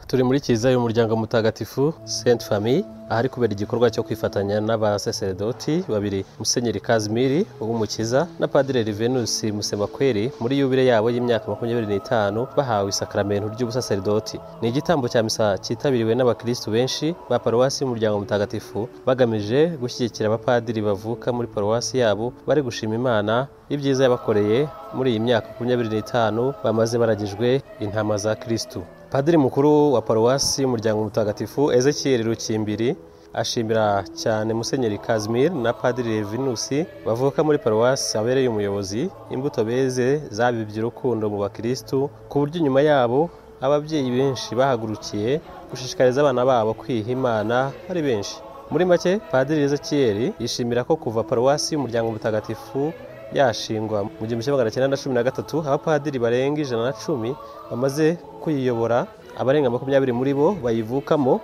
turi muri kiliziya y'umuryango mutagatifu saint famille ahari kubera igikorwa cyo kwifatanya n'abasaseredoti babiri musenyeri kazimiri w'umukiza na padiri rivenusi musemakweri muri yubile yabo y'imyaka makumyabiri n'itanu bahawe isakaramentu ry'ubusaseredoti ni igitambo cya misa cyitabiriwe n'abakirisitu benshi ba paruwasi y'umuryango mutagatifu bagamije gushyigikira abapadiri bavuka muri paruwasi yabo bari gushima imana ibyiza yabakoreye muri iyi myaka makumyabiri n'itanu bamaze baragijwe intama za kirisitu padiri mukuru wa paruwasi y'umuryango mutagatifu ezekiyeri rukimbiri ashimira cyane musenyeri kazimir na padiri revinusi bavuka muri paruwasi abereye umuyobozi imbuto beze zabibye urukundo mu bakirisitu ku buryo inyuma yabo ababyeyi benshi bahagurukiye gushishikariza abana babo kwiha imana ari benshi muri make padiri ezekiyeri yishimira ko kuva paruwasi y'umuryango mutagatifu yashingwa mu gihumbi kimwe magana cyenda na cumi na gatatu abapadiri barenga ijana na cumi bamaze kuyiyobora abarenga makumyabiri muri bo bayivukamo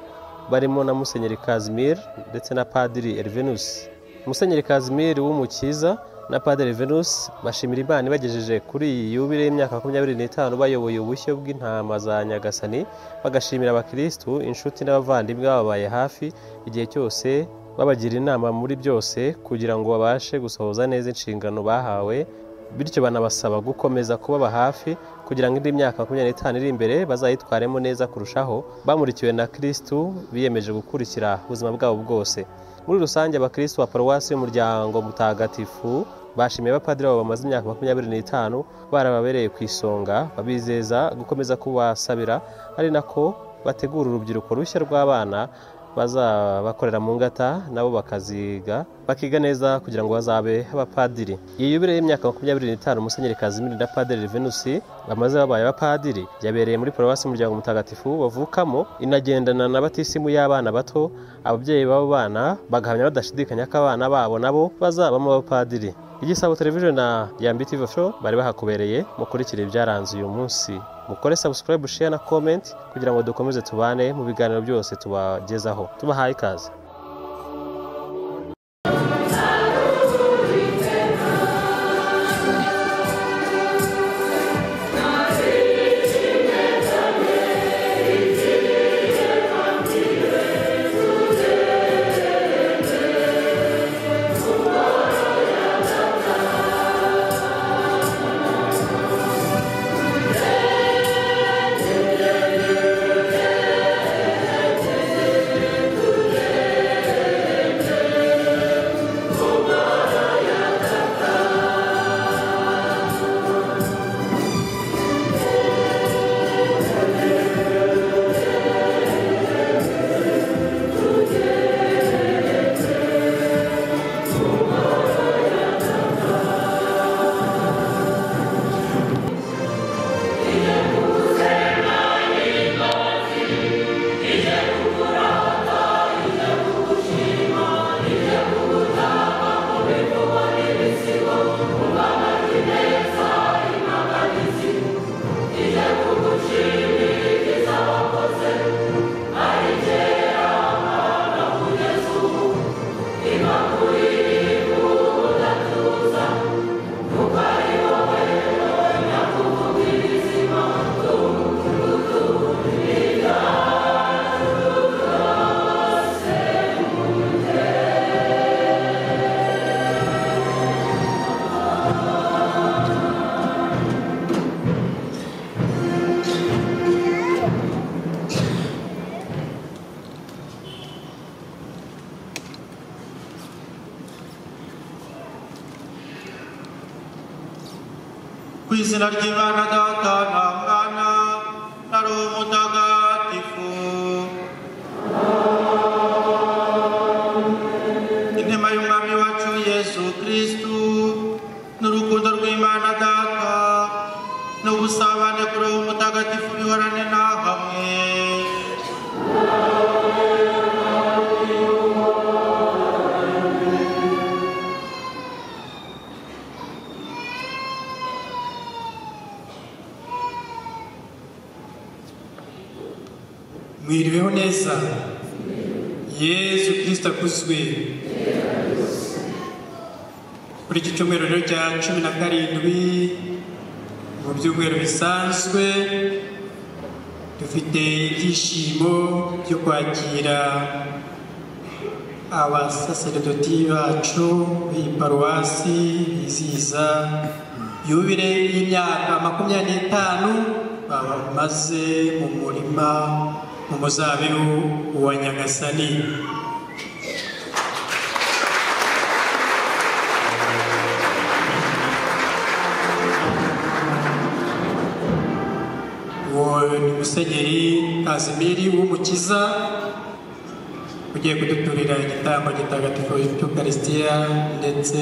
barimo na musenyeri kazimir ndetse na padiri erivenus musenyeri kazimir w'umukiza na padiri venus bashimira imana ibagejeje kuri iyi yubile y'imyaka makumyabiri n'itanu bayoboye ubushyo bw'intama za nyagasani bagashimira abakirisitu inshuti n'abavandimwe bababaye hafi igihe cyose babagira inama muri byose kugira ngo babashe gusohoza neza inshingano bahawe bityo banabasaba gukomeza kubaba hafi kugira ngo indi myaka makumyabiri n'itanu iri imbere bazayitwaremo neza kurushaho bamurikiwe na kirisitu biyemeje gukurikira ubuzima bwabo bwose muri rusange abakirisitu ba paruwasi y'umuryango mutagatifu bashimiye abapadiri babo bamaze imyaka makumyabiri n'itanu barababereye ku isonga babizeza gukomeza kubasabira ari nako bategura urubyiruko rushya rw'abana bazabakorera mu ngata nabo bakaziga bakiga neza kugira ngo bazabe abapadiri iyi yubire y'imyaka makumyabiri n'itanu musenyeri kazimiri na padiri venusi bamaze babaye abapadiri yabereye muri paruwasi y'umuryango mutagatifu bavukamo inagendana na batisimu y'abana bato ababyeyi b'abo bana bagahamya badashidikanya ko abana babo nabo bazabamo abapadiri igisabo televiziyo na yambi tv show bari bahakubereye mukurikire ibyaranze uyu munsi mukore subscribe share na comment kugira ngo dukomeze tubane mu biganiro byose tubagezaho tubahaye ikaze ku izina ry'imana data nta mwana nari umutagatifu inema y'umwami wacu yesu kristu n'urukundo rw'imana data n'ubusabane kuri uwo mutagatifu bihorane na hamwe mwiriweho neza yesu kirisita akuzwe kuri iki cyumweru rero cya cumi na karindwi mu byumweru bisanzwe dufite ibyishimo byo kwakira abasaseredoti bacu b'iyi paruwasi bizihiza yubire y'imyaka makumyabiri n'itanu bamaze mu murima mu muzabibu wa nyagasani uwo ni musenyeri kazimiri w'umukiza ugiye kuduturira igitambo gitagatifu cy'ukarisitiya ndetse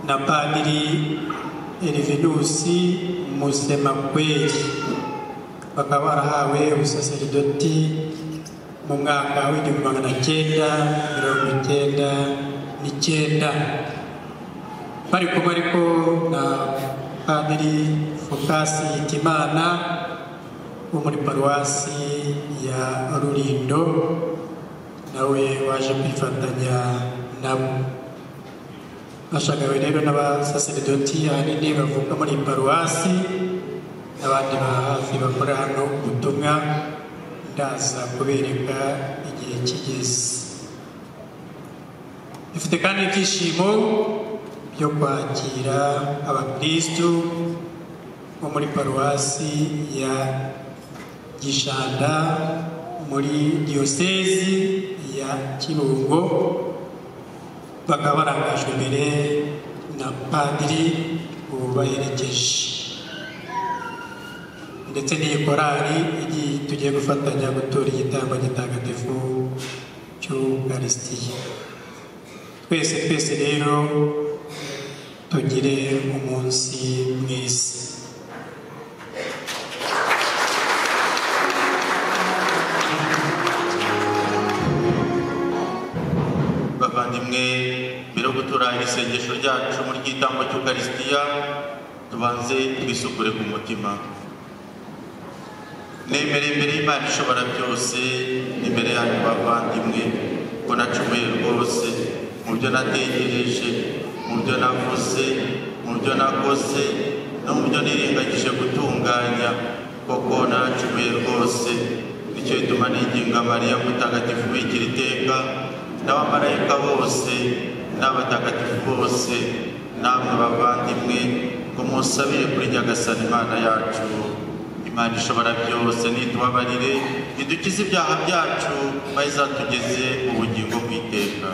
na padiri erivinusi musemakweri bakaba barahawe ubusaseridoti mu mwaka w'igihumbi magana cyenda mirongo icyenda n'icyenda bari kumwe ariko na padiri fokasi hitimana wo muri paruwasi ya rurindo nawe waje kwifatanya nabo bashagawe rero n'abasaseredoti ahanini bavuka muri iyi paruwasi n'abandi ba hafi bakora hano ubutumwa ndaza kubereka igihe kigeze dufite kandi ibyishimo byo kwakira abakristu bo muri paruwasi ya gishanda muri diyosezi ya kirungo bakaba barangajwe imbere na padiri ubaherekeje ndetse n'iyi korari igiye tugiye gufatanya gutora igitambo gitagatifu cy'ukarisitiya twese twese rero tugire umunsi mwiza bavandimwe mbere yo guturanya isengesho ryacu muri gitambo cy'ukarisitiya tubanze twisukure ku mutima nemere imbere y'imana ishobora byose imbere yanyu bavandimwe ko nacumuye rwose mu byo nategereje mu byo navuze mu byo nakoze no mu byo nirengagije gutunganya koko naracumuye rwose nicyo gituma niginga mariya mutagatifu wigira iteka n'abamarayika bose n'abatagatifu bose namwe bavandimwe ngo musabire kuri nyagasani imana yacu imana ishobora byose nitubabarire idukize ibyaha byacu maze izatugeze ubugingo bw'iteka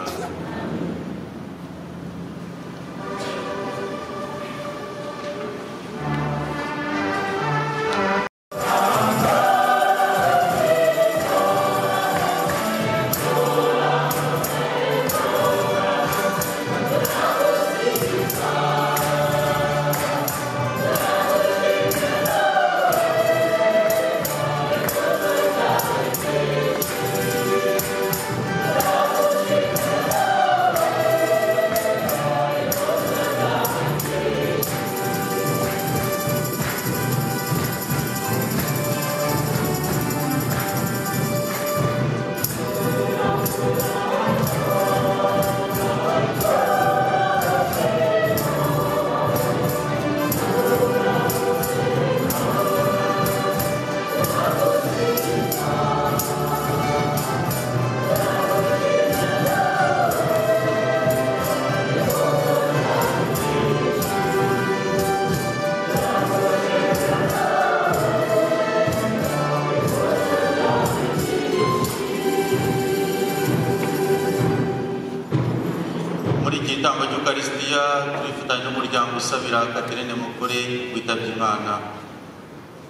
muri iki gitambo cy'ukarisitiya turifatanya n'umuryango usabira katerine mukore witabye imana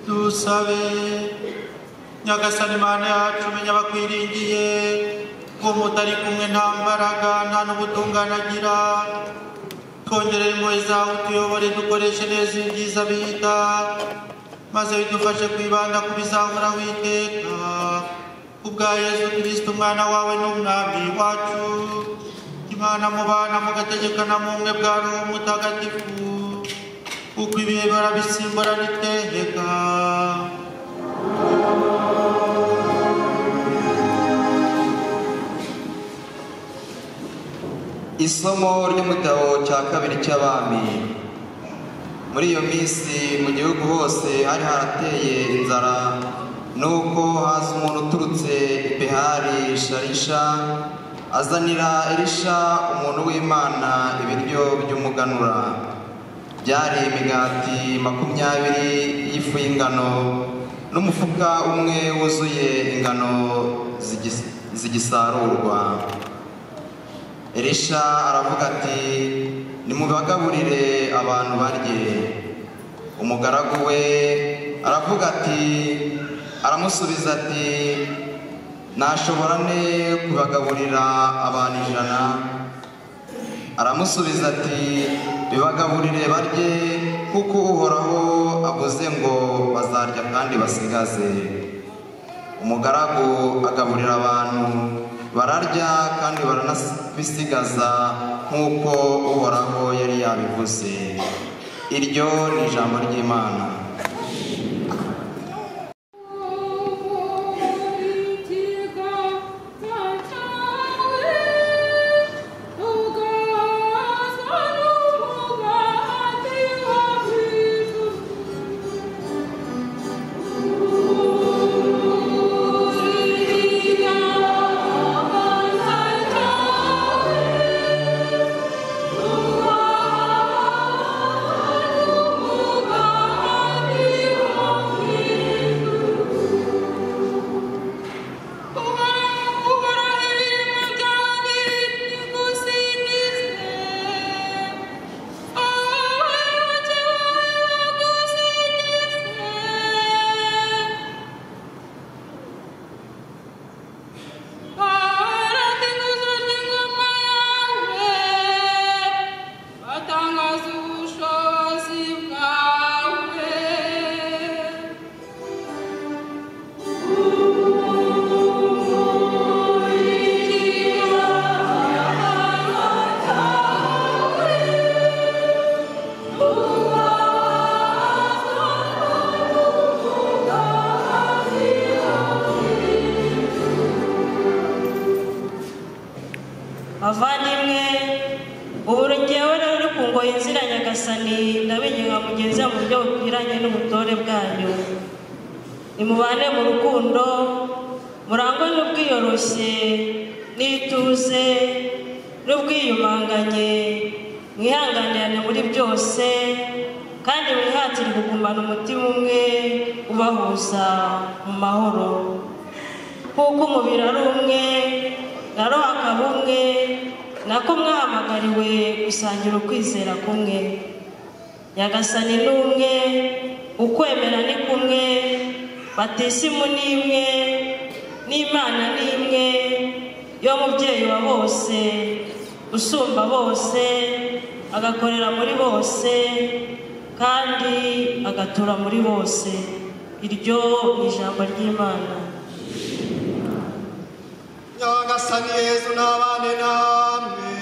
dusabe nyagasani imana yacu umenya bakwiringiye ko mutari kumwe nta mbaraga nta n'ubutungane agira twongerere impuhwe zawe utuyobore dukoreshe neza ibyiza bihita maze bidufashe kwibanda ku bizahoraho iteka kubwa yesu kirisita umwana wawe n'umwami wacu imana mubana mugategekana mu bumwe bwa roho mutagatifu kuko ibihe barabisimbura niteheka isomo ry'umutabo cya kabiri cy'abami muri iyo minsi mu gihugu hose hari harateye inzara nuko haza umuntu uturutse i behari sharisha azanira erisha umuntu w'imana ibiryo by'umuganura byari imigati makumyabiri y'ifu y'ingano n'umufuka umwe wuzuye ingano zigis- zigisarurwa erisha aravuga ati nimubagaburire abantu barye umugaragu we aravuga ati aramusubiza ati nashobora ne kubagaburira abantu ijana aramusubiza ati bibagaburire barye kuko uhoraho avuze ngo bazarya kandi basigaze umugaragu agaburira abantu bararya kandi baranabisigaza nk'uko uhoraho yari yabivuze iryo ni ijambo ry'imana Batangaza ubushobozi bwawe bavandimwe ubu rugewe rero ruri ku ngoyi nzira nyagasani ndabinginga mugenzi mu buryo bukwiranye n'ubutore bwanyu nimubane mu rukundo murangwe n'ubwiyoroshye n'ituze n'ubwiyumanganye mwihanganirane muri byose kandi mwihatire kugumana umutima umwe ubahuza mu mahoro kuko umubiri ari umwe na roho akaba umwe nako mwahamagariwe gusangira ukwizera kumwe nyagasani ni umwe ukwemera ni kumwe batisimu ni imwe n'imana ni imwe yo mubyeyi wa bose usumba bose agakorera muri bose kandi agatura muri bose iryo ni ijambo ry'imana nyagasani yezu nabane namwe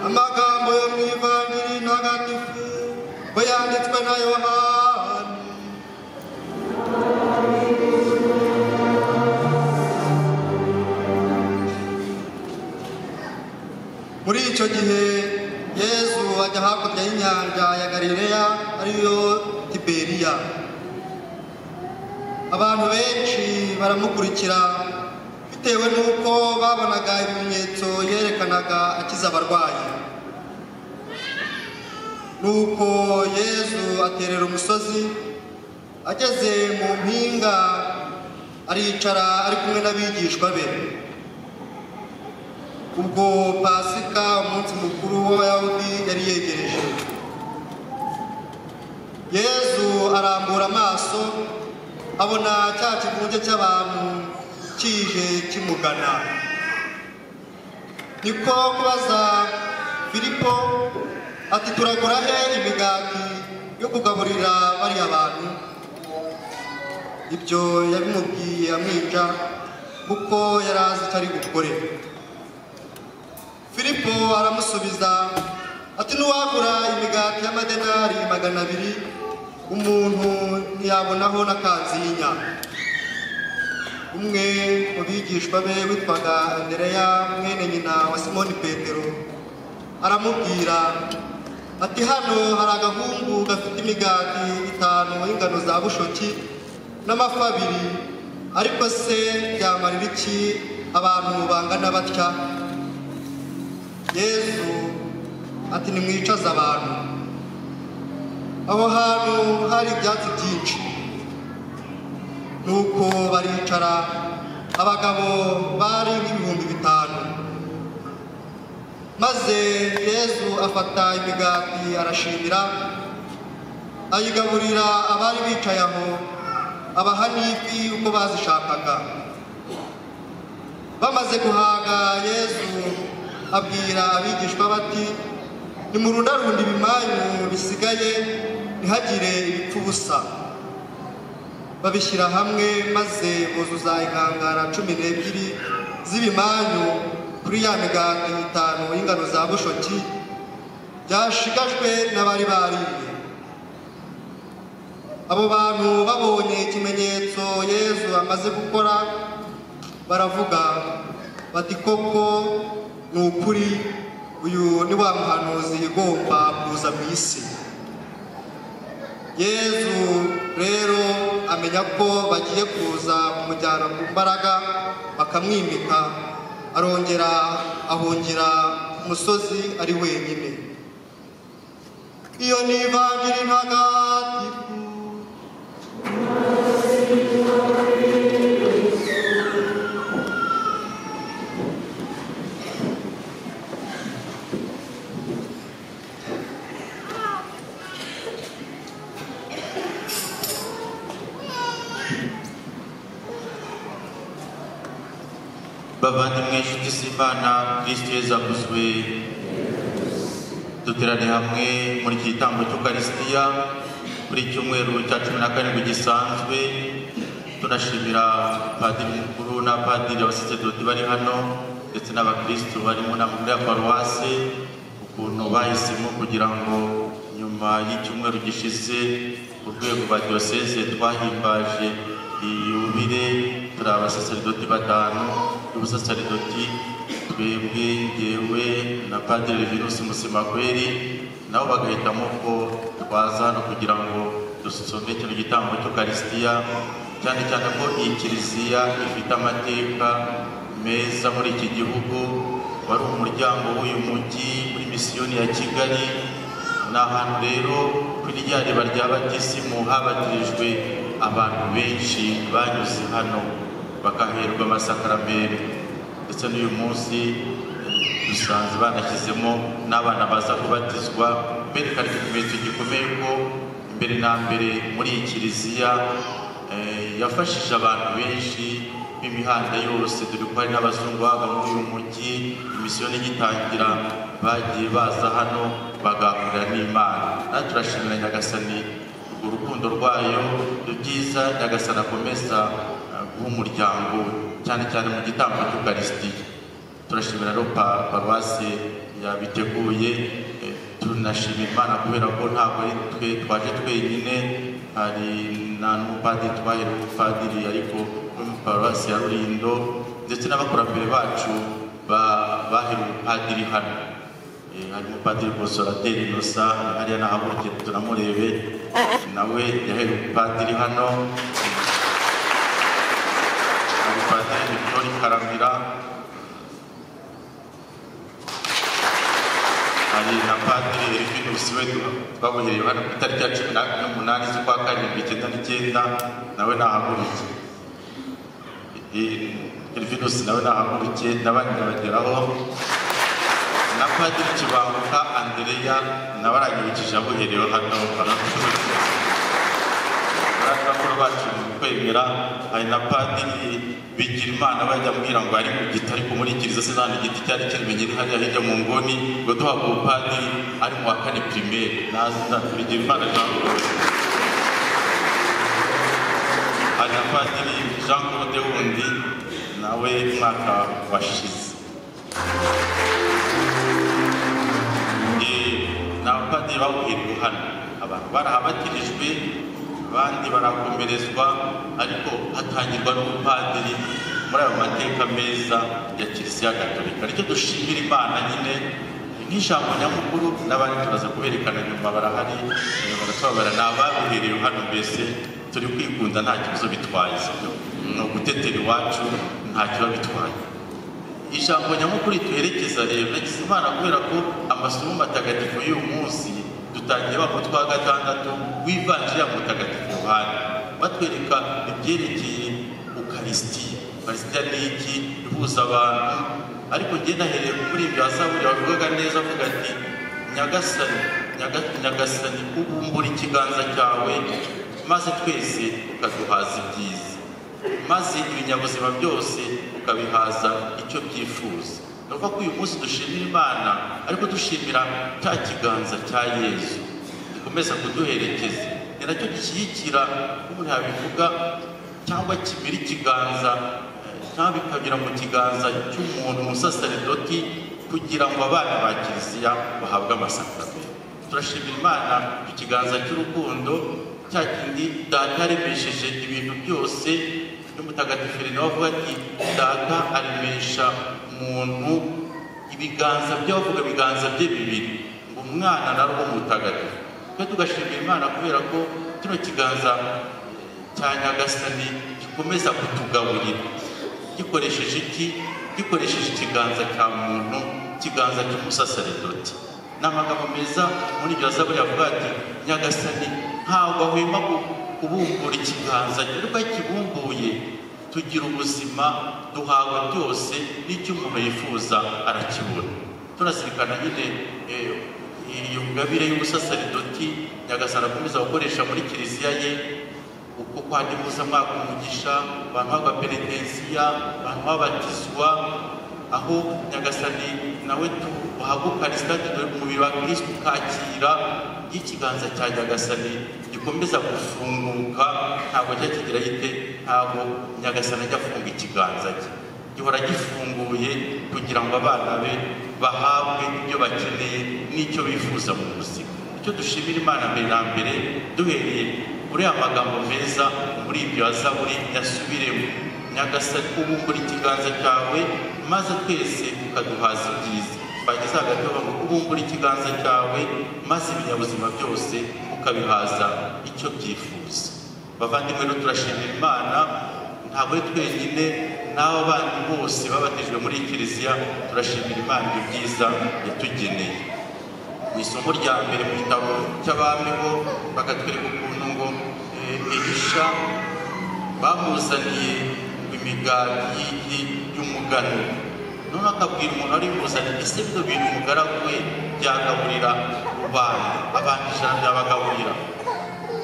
amagambo yo mu ivangiri ntagatifu bwe yanditswe na yohani muri icyo gihe yezu ajya hakurya y'inyanja ya galileya ariyo tiberiya abantu benshi baramukurikira bitewe n'uko babonaga ibimenyetso yerekanaga akiza abarwayi nuko yezu aterera umusozi ageze mu mpinga aricara ari kumwe n'abigishwa be ubwo pasika umunsi mukuru w'abayahudi yari yegereje yezu arambura amaso abona cya kivunge cy'abantu kije kimugana niko kubaza filipo ati turagura he imigati yo kugaburira bariya bantu ibyo yabimubwiye amwica kuko yari azi icyo ari bukore filipo aramusubiza ati n'uwagura imigati y'amadenari magana abiri umuntu ntiyabonaho n'akanzinya umwe mu bigishwa be witwaga andereya mwene nyina wa simoni petero aramubwira ati hano hari agahungu gafite imigati itanu y'ingano za bushoki n'amafi abiri ariko se byamarira iki abantu bangana batya yesu ati nimwicaze abantu aho hantu hari ibyatsi byinshi nuko baricara abagabo bari nk'ibihumbi bitanu maze yesu afata imigati arashimira ayigaburira abari bicaye aho abaha n'ifi uko bazishakaga bamaze guhaga yesu abwira abigishwa bati nimurundarunda ibimanyu bisigaye ntihagire ibipfa ubusa babishyira hamwe maze buzuza inkangara cumi n'ebyiri z'ibimanyu kuri ya migati itanu y'ingano za bushoki byashigajwe n'abari bariye abo bantu babonye ikimenyetso yezu amaze gukora baravuga bati koko ni ukuri uyu ni wa muhanuzi ugomba kuza mu isi yezu rero amenya ko bagiye kuza kumujyana ku mbaraga bakamwimika arongera ahungira ku musozi ari wenyine iyo ni ivanjiri ntagatifu bavandimwe inshuti z'imana kristo yesu avuzwe duterane hamwe muri iki gitambo cy'ukarisitiya kuri icyumweru cya cumi na karindwi gisanzwe tunashimira padiri mukuru na padiri abasaseredoti bari hano ndetse n'abakristo bari mu nama muri ya paruwasi ukuntu bahisemo kugira ngo nyuma y'icyumweru gishize ku rwego rwa diyoseze twahimbaje iyubire turi abasaseredoti batanu y'ubusaseredoti twebwe ngewe na padiri virusi musimakweri nabo bagahitamo ko twaza hano kugira ngo dusome kino gitambo cy'ukarisitiya cyane cyane ko iyi kiliziya ifite amateka meza muri iki gihugu wari umuryango w'uyu mujyi muri misiyoni ya kigali ni ahantu rero kuri rya riba rya batisimu habatirijwe abantu benshi banyuze hano bakaherwa amasakaramentu ndetse n'uyu munsi dusanze banashyizemo n'abana baza kubatizwa berekana ikimenyetso gikomeye ko mbere na mbere muri iyi kiliziya eh, yafashije abantu benshi b'imihanda yose dore ko hari n'abazungu bava muri uyu mujyi imisiyoni igitangira bagiye baza hano bagahurira n'imana natwe turashimira nyagasani urukundo rwayo ibyiza nyagasani akomeza eh, guha umuryango we, cyane cyane mu gitambo cy'ukarisitiya turashimira rero pa- paruwasi yabiteguye eh, tunashimira imana kubera ko ntabwo ari twe twaje twenyine hari na n'umupadiri twahere umupadiri ariko muri paruwasi ya rurindo ndetse n'abakurambere bacu ba- bahere umupadiri hano Eh, hari umupadiri konsorateri inosa hariya nahagurukira tunamurebe nawe yahere umupadiri hano hari umupadiri victori karamira hari na padiri erivinusi we twabohereye hano ku itariki ya cumi na- n'umunani z'ukwa karindwi icyenda n'icyenda nawe nahagurike erivinusi nawe nahagurike n'abandi babageraho na padiri kibanguka andereya nawe aranyibukije aboherewe hano barakubikira abakuru bacu mu kwemera hari na padiri bigira imana bajya ambwira ngo ari ku giti ariko muri kiliziya sinana igiti cyari kimenyere hariya hirya mu nguni ngo duhabwe ubupadiri ari mu wa kane pirimeri nazi na bigira imana jean claude hari na padiri jean claude wundi nawe umwaka washize Eh, ni abapadiri bawuhirwa hano abantu barahabatirijwe abandi barakomerezwa ariko hatangirwa n'ubupadiri muri ayo mateka meza ya kiliziya gatolika nicyo dushimira imana nyine nk'ijambo nyamukuru n'abandi turaza kuberekana nyuma barahari eh, baratubabara ni ababiherewe hano mbese turi kwikunda nta kibazo bitwaye sibyo ni ugutetera iwacu nta kiba bitwaye ijambo nyamukuru rituherekeza rero nagize imana kubera ko amasomo matagatifu y'uyu munsi dutangiye wa mutwe wa gatandatu w'ivanjiri ya mutagatifu yohani batwereka ibyerekeye ukarisitiya ukarisitiya ni iki ihuza abantu ariko njye nahereye muri ibyo hazaburi wavugaga neza avuga ati nyagasani nyaga- nyagasani ubumbura ikiganza cyawe maze twese ukaduhaza ibyiza maze ibinyabuzima byose ukabihaza icyo byifuza ni ukuvuga ko uyu munsi dushimira imana ariko dushimira cya kiganza cya yezu gikomeza kuduherekeza ni nacyo gishyigikira umuntu yabivuga cyangwa kimira ikiganza eh, cyangwa bikanyura mu kiganza cy'umuntu umusaseredoti kugira ngo abana ba kiliziya bahabwe amasakaramentu turashimira imana ku kiganza cy'urukundo cya kindi data yaremesheje ibintu byose n'umutagatifu rero avuga ati data aremesha umuntu ibiganza bye bavuga ibiganza bye bibiri ngo umwana nari uwo mutagatifu twe tugashimira imana kubera ko kino kiganza cya nyagasani gikomeza kutugaburira gikoresheje iki gikoresheje ikiganza cya muntu ikiganza cy'umusaseredoti ni amagambo meza muri iryo zaburi yavuga ati nyagasani ntabwo ahwema ku- kubumbura ikiganza rero kibumbuye tugira ubuzima duhawe byose n'icyo umuntu yifuza arakibona turazirikana nyine eh, iyo ngabire y'ubusasaridoti nyagasana akomeza gukoresha muri kiliziya ye uko kwandi mpuzamwaka umugisha abantu baba penetensiya abantu babatizwa aho nyagasani nawe tuhaguka risitati dore umubiri wa kristo ukakira iyo ikiganza cya nyagasani gikomeza gufunguka ntabwo ajya kigira gite ntabwo nyagasani ajya afunga ikiganza cye gihora gifunguye kugira ngo abana be bahabwe ibyo bakeneye n'icyo bifuza mu buzima icyo dushimira imana mbere na mbere duhereye kuri aya magambo meza muri ibyo yazaburi yasubiremo nyagasani ubumbura ikiganza cyawe maze twese ukaduhaza ibyiza bageze hagati bavuga ubumbura ikiganza cyawe maze ibinyabuzima byose ukabihaza icyo byifuza bavandimwe rero turashimira imana ntabwo ari twenyine n'abo bandi bose babatijwe muri iyi kiliziya turashimira imana ibyo byiza yatugeneye mu isomo rya mbere mu gitabo cy'abami bo bakatwereka ukuntu ngo eh, elisha bamuzaniye imigati y- y'umuganura none akabwira umuntu wari buzanye ese bino bintu umugaragu we byagaburira rubanda abantu ijana byabagaburira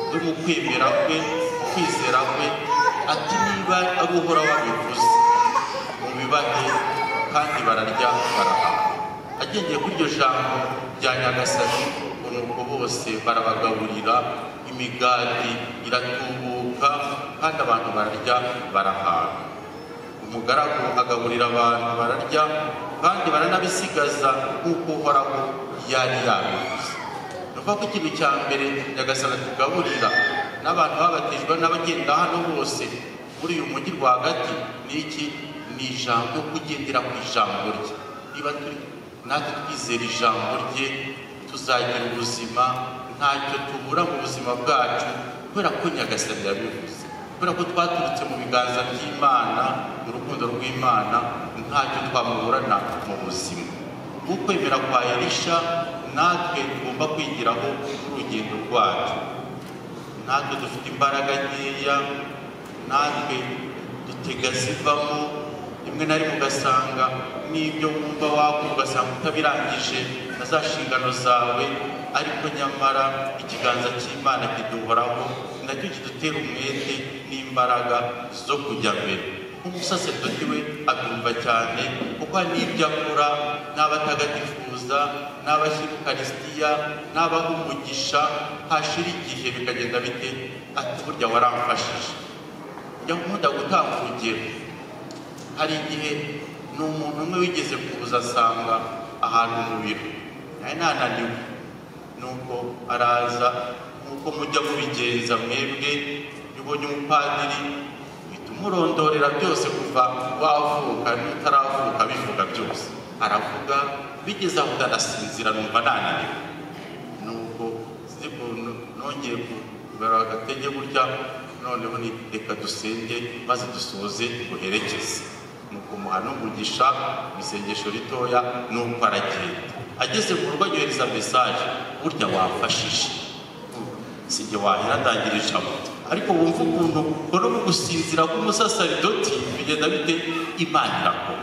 no mu kwemera kwe mu kwizera kwe ati niba ari uhoraho wabivuze mubibahe kandi bararya barahaha agendeye kuri iryo jambo rya nyagasani ngo nuko bose barabagaburira imigati iratubuka kandi abantu bararya barahaha umugaragu agaburira abantu bararya kandi baranabisigaza nk'uko uhoraho yari yabivuze nuvuga ko ikintu cya mbere nyagasana tugaburira n'abantu babatijwe n'abagenda hano bose muri uyu mujyi rwagati ni iki ni ijambo kugendera ku ijambo rye niba turi natwe twizera ijambo rye tuzagira ubuzima ntacyo tubura mu buzima bwacu kubera ko nyagasani yabivuze kubera ko twaturutse mu biganza by'imana mu rukundo rw'imana ntacyo twamuburana mu buzima ukwemera kwa elisha natwe tugomba kwigiraho urugendo rwacu natwe dufite imbaraga nkeya natwe dutega zivamo rimwe na rimwe ugasanga n'ibyo wumva wakora ugasanga utabirangije na za nshingano zawe ariko nyamara ikiganza cy'imana kiduhoraho nacyo kidutera umwete n'imbaraga zo kujya mbere nk'umusaseridoti we abyumva cyane kuko hari n'ibyo akora n'abatagatifuza n'abashyira ukarisitiya n'abaha umugisha hashira igihe bikagenda bite ati burya waramfashije njya nkunda gutanga urugero hari igihe ni umuntu umwe wigeze kuza asanga ahantu mu biro nawe nananiwe nuko araza nuko mujya mubigenza mwebwe ubonye umupadiri uhita umurondorera byose kuva wavuka n'utaravuka bivuga byose aravuga bigeze aho ndanasinzira numva nananiwe nuko sinzi ukuntu nongeye kubara agatege burya noneho ni reka dusenge maze dusoze duherekeze nuko umuha n'umugisha mu isengesho ritoya nuko aragenda ageze mu rugo yohereza mesaje burya wamfashije sinjye wahera ndangira ijambo ariko wumva ukuntu ukora mu gusinzira k'umusasaridoti bigenda bite imana irakora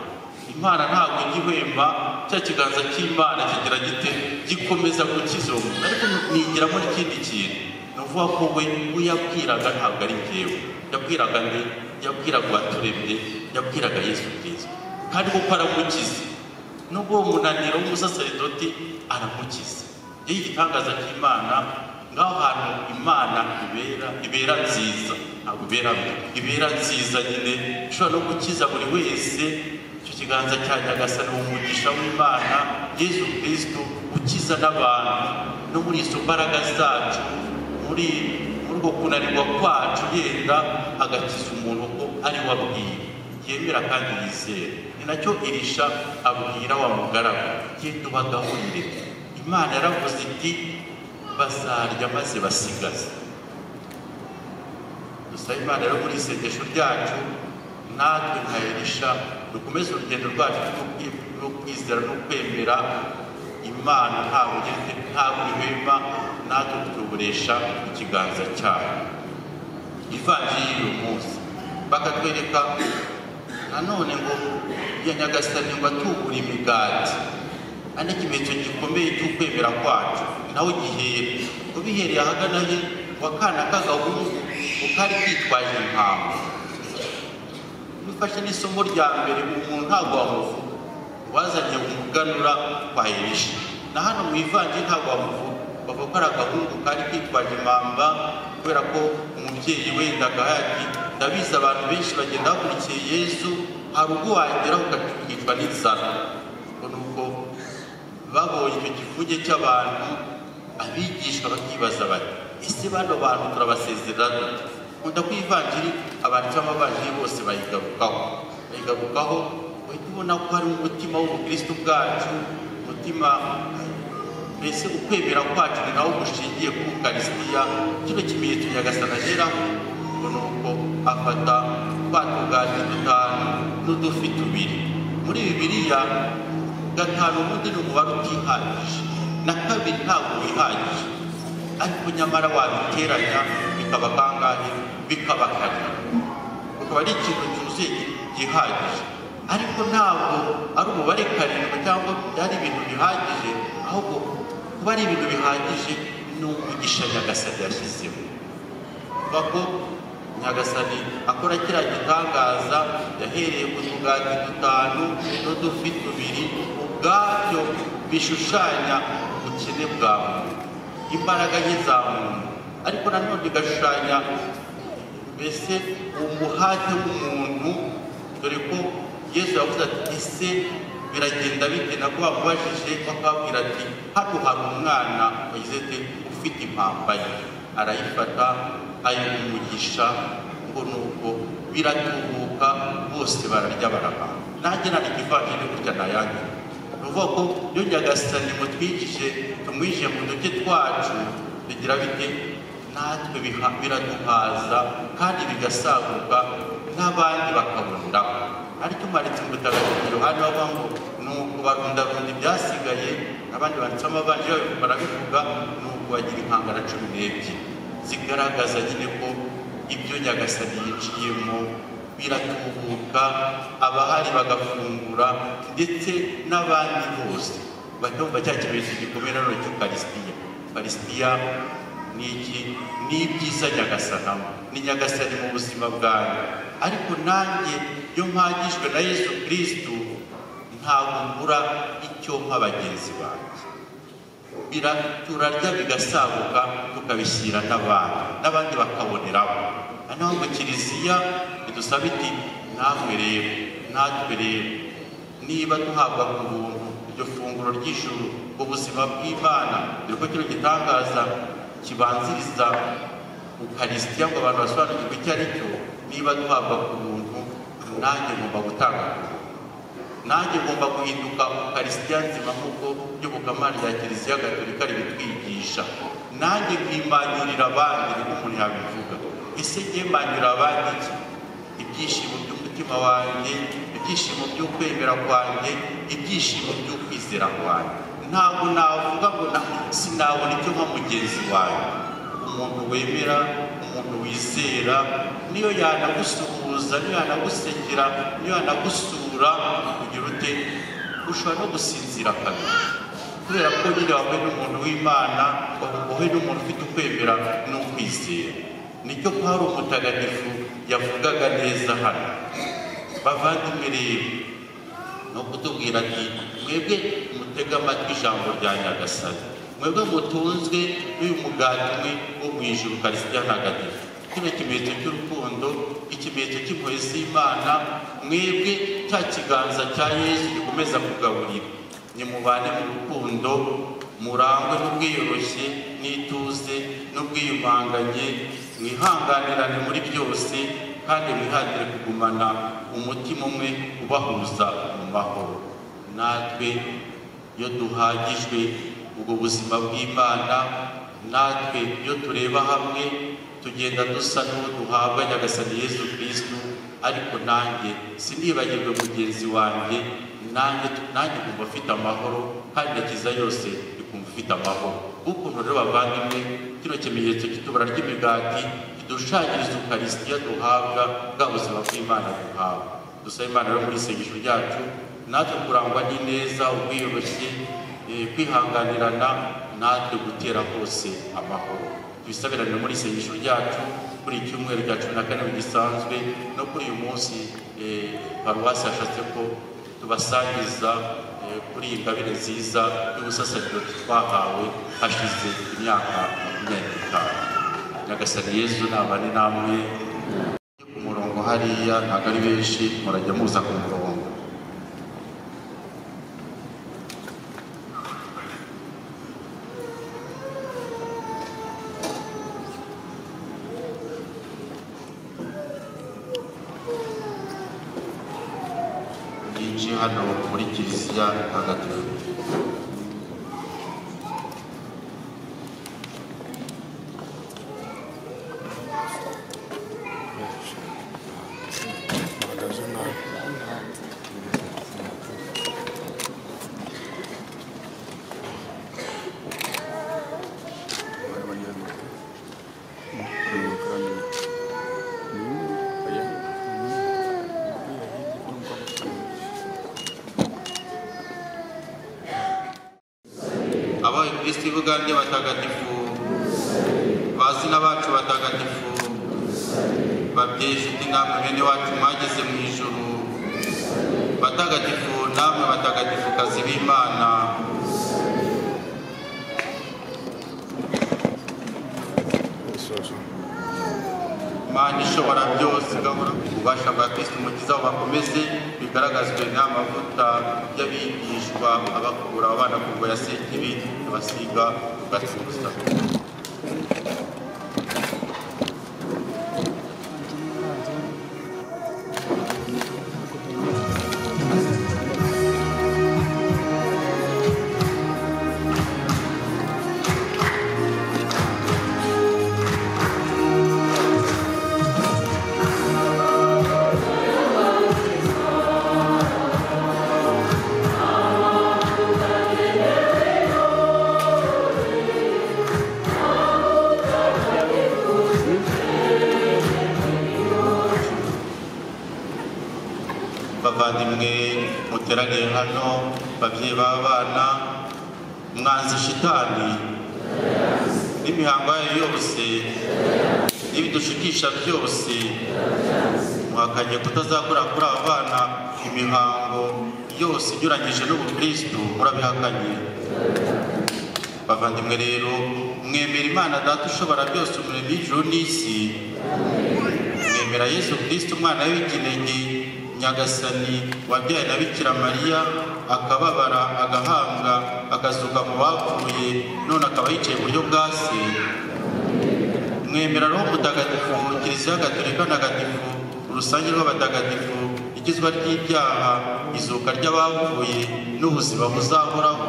imana ntabwo ijya ihwemba cya kiganza cy'imana kigira gite gikomeza kukizunguza ariko nigira muri ikindi kintu ni ukuvuga ko we we yabwiraga ntabwo ari ngewe yabwiraga ndi yabwiraga uwaturemye yabwiraga yesu kirisito kandi kuko aramukiza nubwo uwo munaniro w'umusasaridoti aramukiza iyo igitangaza cy'imana ngaho hantu imana ibera ibera nziza ntabwo ibera mbi ibera nziza nyine ishobora no gukiza buri wese icyo kiganza cya nyagasani umugisha w'imana yesu kirisito ukiza n'abantu no muri izo mbaraga zacu muri muri uko kunanirwa kwacu yenda agakiza umuntu ko ari we abwiye yemera kandi yizera ni nacyo irisha abwira wa mugaragu genda ubagahurire imana yaravuze iti bazarya maze basigaza dusaba imana rero muri isengesho ryacu natwe nka elisha dukomeze urugendo rwacu rwo kwizera no kwemera imana ntabwo ihwema natwe tuburesha ikiganza cyayo ivangiye y'uyu munsi bakatwereka nanone ngo iya nyagasani ngo atubure imigati ane ikimenyetso gikomeye cy'ukwemera kwacu nawe gihere ubihereye ahagana he wa kana k'agahungu kuko ari kitwaje impamvu bifashe n'isomo rya mbere umuntu ntabwo wamuvuga wazanye umuganura kwa elisha na hano mu ivange ntabwo wamuvuga bavuga ko ari agahungu kari kitwaje impamba kubera ko umubyeyi wenda agahati ndabizi abantu benshi bagenda bakurikiye yesu hari ubwo wageraho ukicwa n'inzara babonye icyo kivuge cy'abantu abigishwa bakibaza bati ese bano bantu turabasezerana nkunda ko ivanjiri abantu cyangwa abavanjiri bose bayigarukaho bayigarukaho uhita ubona ko hari umutima w'ubukristo bwacu umutima mbese ukwemera kwacu ni nawo gushingiye ku karisitiya kino kimenyetso nyagasana ageraho ngo ni uko afata twa tugati dutanu n'udufi tubiri muri bibiriya gatanu ubundi ni umubare utihagije na kabiri ntabwo wihagije ariko nyamara wabiteranya bikaba kangahe bikaba kane ukaba ari ikintu cyuzuye gihagije ariko ntabwo ari umubare karindwi cyangwa byari ibintu bihagije ahubwo kuba ari ibintu bihagije ni umugisha nyagasani yashyizeho kuva ko nyagasani akora kiriya gitangaza yahereye ku tugati dutanu n'udufi tubiri ubwabyo bishushanya ubukene bwa muntu imbaraga ye za muntu ariko nanone bigashushanya mbese umuhate w'umuntu dore ko yesu yavuze ati ese biragenda bite nabwo bamubajije bakababwira ati hano hari umwana wagize ati ufite impamba ye arayifata umugisha ngo nuko biratubuka bose bararya baraba nanjye nari ikivanjiri gutya nayange ni ukuvuga ko iyo nyagasani mutwikije tumwijije mu duke twacu bigira bite natwe biraduhaza kandi bigasaguka n'abandi bakaboneraho aricyo maritse umutagatifu yohani bava ngo ni ukubarundarunda ibyasigaye abandi banditse amabanje barabivuga ni ukubagira inkangara cumi n'ebyiri zigaragaza nyine ko ibyo nyagasani yiciyemo biratubuka abahari bagafungura ndetse n'abandi bose batumva cya kimenyetso gikomeye nanone cy'ukarisitiya karisitiya ni iki ni ibyiza nyagasanamu ni nyagasani mu buzima bwanyu ariko nanjye iyo mpagijwe na yesu kirisitu ntabwo mbura icyo mpa bagenzi banjye turarya bigasaguka tukabishyira n'abandi n'abandi bakaboneraho noneho mu kiliziya ntidusaba iti namwe rero natwe rero niba duhabwa ku buntu iryo funguro ry'ijuru ubuzima bw'imana dore ko kino gitangaza kibanziriza ukarisitiya ngo abantu basobanukirwe icyo ari cyo niba duhabwa ku buntu nanjye ngomba gutanga ku buntu nanjye ngomba guhinduka ukarisitiya nzima nk'uko iyobokamana rya kiliziya gatolika ribitwigisha nanjye nkimanyurira abandi niko umuntu yabivuga ese njye mbanyura abandi iki? ibyishimo by'umutima wanjye ibyishimo by'ukwemera kwanjye ibyishimo by'ukwizera kwanjye ntabwo navuga ngo na sinabona icyo nka mugenzi wanjye umuntu wemera umuntu wizera niyo yanagusuhuza niyo yanagusekera niyo yanagusura kugira ute ushobora no gusinzira kabiri kubera ko nyine wahuye n'umuntu w'imana wahuye n'umuntu ufite ukwemera n'ukwizera nicyo pawulo mutagatifu yavugaga neza hano bavandimwe rero ni ukutubwira ati mwebwe mutega amatwi ijambo rya nyagasani mwebwe mutunzwe n'uyu mugati umwe wo mu ijuru karisitiya ntagatifu kino kimenyetso cy'urukundo ikimenyetso cy'impuhwe z'imana mwebwe cya kiganza cya yesu gikomeza kugaburira nimubane mu rukundo murangwe n'ubwiyoroshye n'ituze n'ubwiyumanganye mwihanganirane muri byose kandi mwihatire kugumana umutima umwe ubahuza mu mahoro natwe iyo duhagijwe ubwo buzima bw'imana natwe iyo tureba hamwe tugenda dusa n'uwo duhabwa nyagasani yesu kirisitu ariko nanjye sinibagirwe mugenzi wanjye nanjye nanjye kumva afite amahoro kandi akiza yose ikumva ifite amahoro ukuntu rero bavandimwe kino kimenyetso cy'itubura ry'imigati kidushanyiriza ukarisitiya duhabwa bwa buzima bw'imana duhabwa dusaba imana rero muri isengesho ryacu natwe kurangwa n'ineza ubwiyoroshye eh, kwihanganirana natwe gutera hose amahoro tubisabirane muri isengesho ryacu kuri iki cyumweru cya cumi na kane gisanzwe no kuri uyu munsi eh, paruwasi yashatse ko tubasangiza eh, kuri iyi ngabire nziza y'ubusasaridoti twahawe hashize imyaka makumyabiri n'itanu nyagasani yezu nabane namwe ku murongo hariya ntabwo ari benshi murajya muza ku murongo nyinshi hano muri kiliziya ntagatifu abawe kristo ibugande batagatifu bazina bacu batagatifu babyeyi inshuti namwe bene wacu mwageze mu ijuru batagatifu namwe batagatifu kazi b'imana mana ishobora byose igahora ububasha bwa kristo umukiza bubakomeze bigaragazwe n'amavuta y'abigishwa abakura abana ku ngoyi ya sekibi abasiga ku gatuza bavandimwe muteraniye hano babyeyi b'abana mwanze shitani n'imihango yayo yose n'ibidushikisha byose muhakanye kutazakora kuri aba bana imihango yose inyuranyije n'ubukristu murabihakanye bavandimwe rero mwemera imana data ushobora byose umuremyi w'ijuru n'isi mwemera yesu kirisito umwana w'ikinenge nyagasani wabyaye na bikira mariya akababara agahambwa akazuka mu bapfuye none akaba yicaye iburyo bwa se mwemera roho mutagatifu kiliziya gatolika ntagatifu urusange rw'abatagatifu ikizwa ry'ibyaha izuka ry'abapfuye n'ubuzima buzahoraho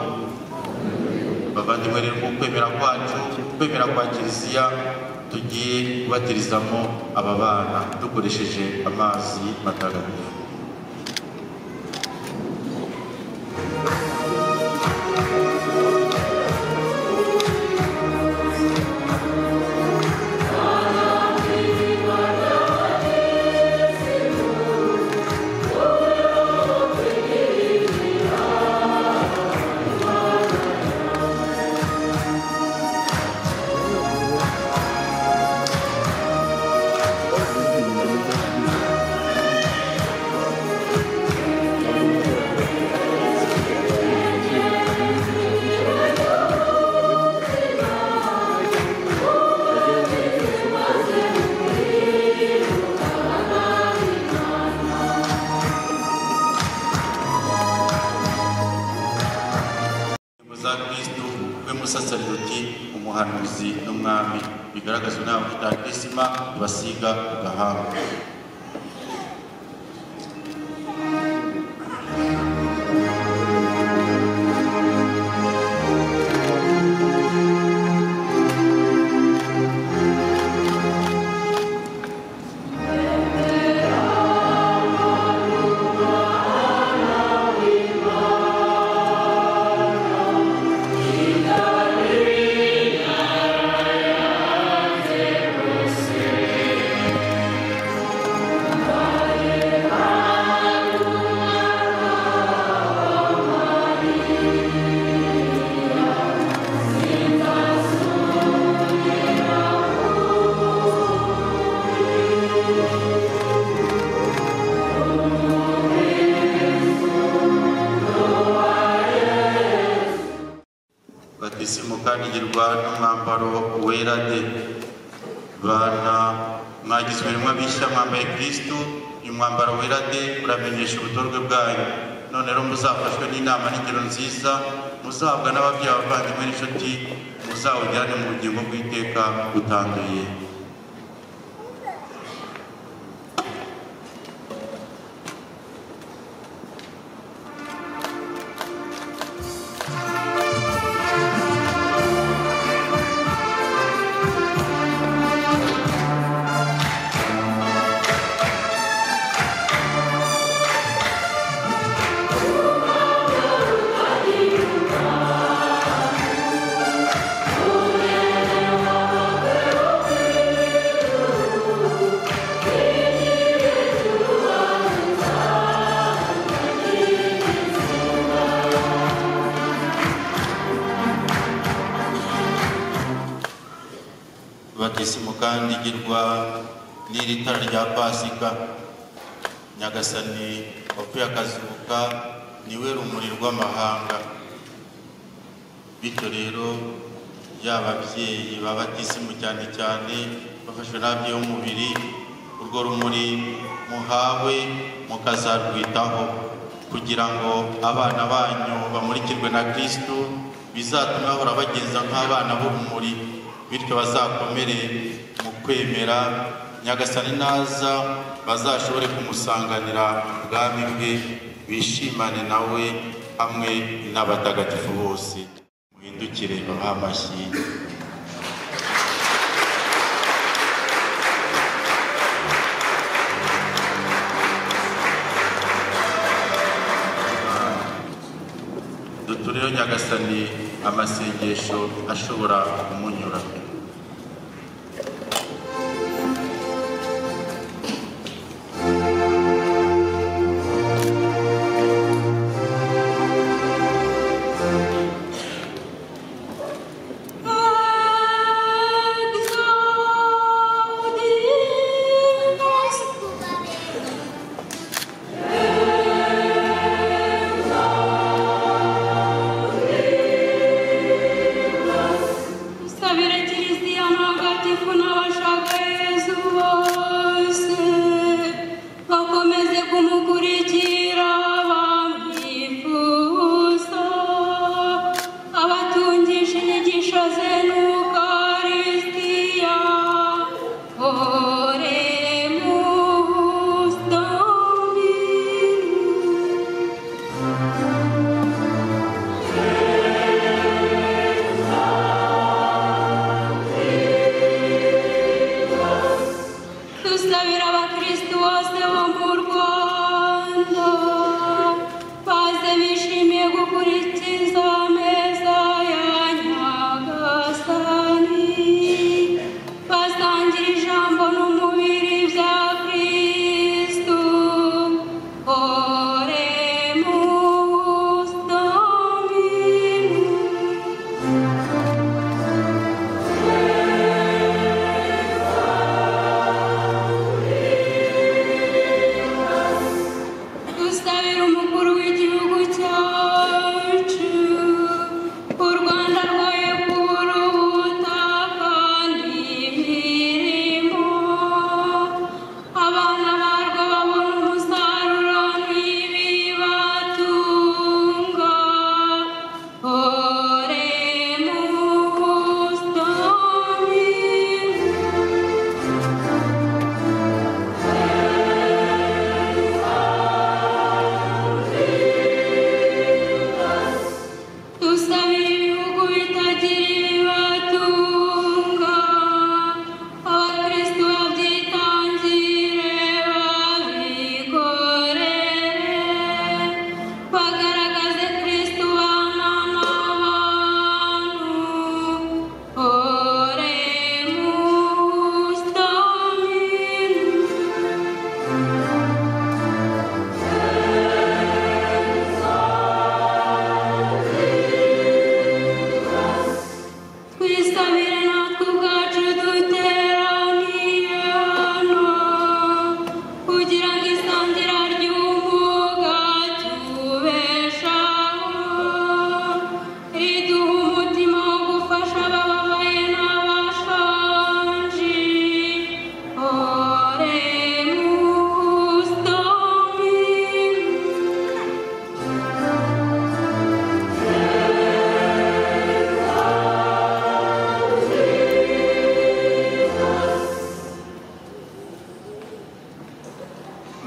bavandimwe rero mu kwemera kwacu kwemera kwa kiliziya tugiye kubatirizamo aba bana dukoresheje amazi matagatifu za kristo we musasaridoti umuhanuzi n'umwami bigaragaza inama itanga krisima ibasiga agahanga batisimu kandi igirwa n'umwambaro wera de bana mwagizwe rimwe bishya mwambaye kristo uyu mwambaro wera de uramenyesha ubutorwe bwanyu none rero muzafashwe n'inama n'ingero nziza muzahabwa n'ababyeyi abavandimwe n'inshuti muzawujyane mu bugingo bw'iteka butanduye batisimu kandi igirwa n'iri tara rya pasika nyagasani wapfuye akazuka niwe rumuri rw'amahanga bityo rero yaba ababyeyi ba batisimu cyane cyane bafashwe n'ababyeyi b'umubiri urwo rumuri muhawe mukazarwitaho kugira ngo abana banyu bamurikirwe na kristo bizatuma bahora bagenza nk'abana b'urumuri bityo bazakomere mu kwemera nyagasani naza bazashobore kumusanganira ubwami bwe bishimane nawe hamwe n'abatagatifu bose muhindukire babahe amashyi dutureho nyagasani amasengesho ashobora kumunyura Sa dusabira abakristu bose bo mu rwanda baze bishimiye gukurikiza ameza ya nyagasani basangira ijambo n'umubiri bya kristu oremus dominus dusabira umukuru w'igihugu cyacu u rwanda rwayo kubura ubutaka n'imirimo abana barwo babona umusaruro n'ibibatunga oremus dominus dusabira ibihugu bitagira ibibatunga abakristu babyitangire babikorere bagaragaze kristu bana n'abantu oremus dominus twisabire natwe ubwacu duteraniye hano kugira ngo isangira ry'umwuga tubeshaho riduha umutima wo gufasha abababaye n'abashonji oremus dominus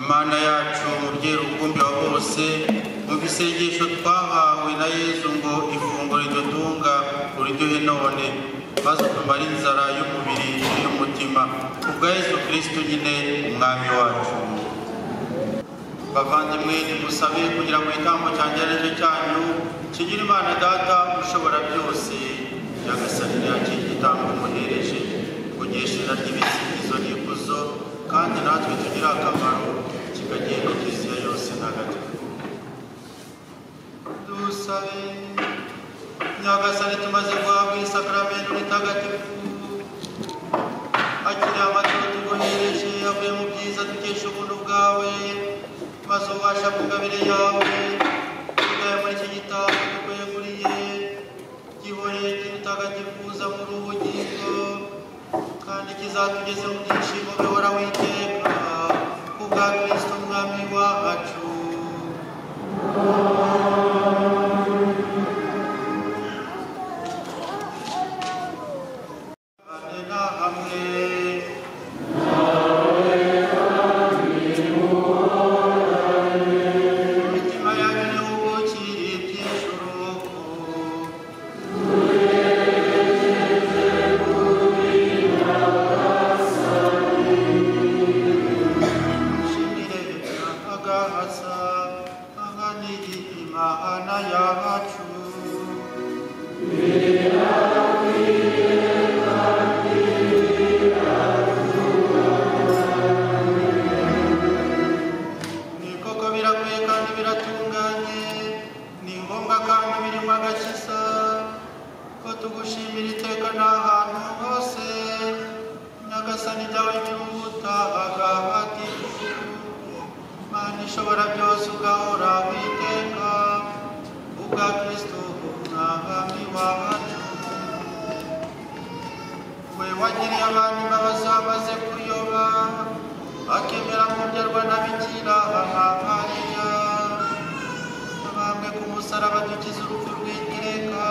mana yacu umubyeyi rukumbi wa bose umva isengesho twahawe na yezu ngo ifunguro ridutunga uriryohe none maze utumare inzara y'umubiri n'iy'umutima ubwa yezu kirisito nyine umwami wacu bavandimwe nimusabe kugira ngo igitambo cyanjye ari cyo cyanyu kigira imana data ushobora byose nyagasani yakira igitambo umuhereje kunyeshera ry'ibisingizo n'ikuzo kandi natwe tugire akamaro kikagenda kiliziya yose ntagatifu dusabe nyagasani tumaze guhabwa isakaramentu ritagatifu akiri amaturo tuguhereje avuye mu byiza dukesha ubuntu bwawe maze ubasha bw'ingabire yawe tugaye muri iki gitabo tukweguriye gihoreye kirutagatifuza muri ubugingo kandi kizatugeze mu byishimo bihoraho iteka kubwa kristo mwami wacu hamwe na hamwe imitima y'ibihugu kiri by'ijuru shimire agahasa ahanigi imana yacu ni koko birakwiye kandi biratunganye ni ngombwa kandi birimo agakiza ko tugushimira iteka n'ahantu hose nyagasani ryawe ntibubuta agahatifu mana ishobora byose ugahora witeka ubwa kristo umwami wacu we wagiriye abantu imbabazi bamaze kuyoba akemera kubyarwa na bikira aha mariya abambwe ku musaraba dukize urupfu rw'iteka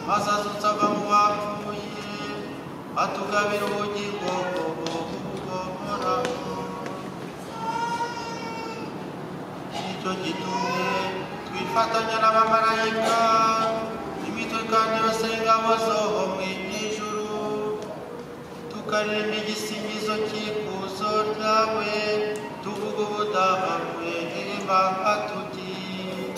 maze azutse ava mu bapfuye atugabira ubugingo buhoraho nicyo gitumye twifatanya n'abamarayika imitwe kandi yose y'ingabo zo mu ijuru tuka tugarure n'igisingizo cy'ikuzo ryawe tuvuge ubudahakwe n'ibanga tugiye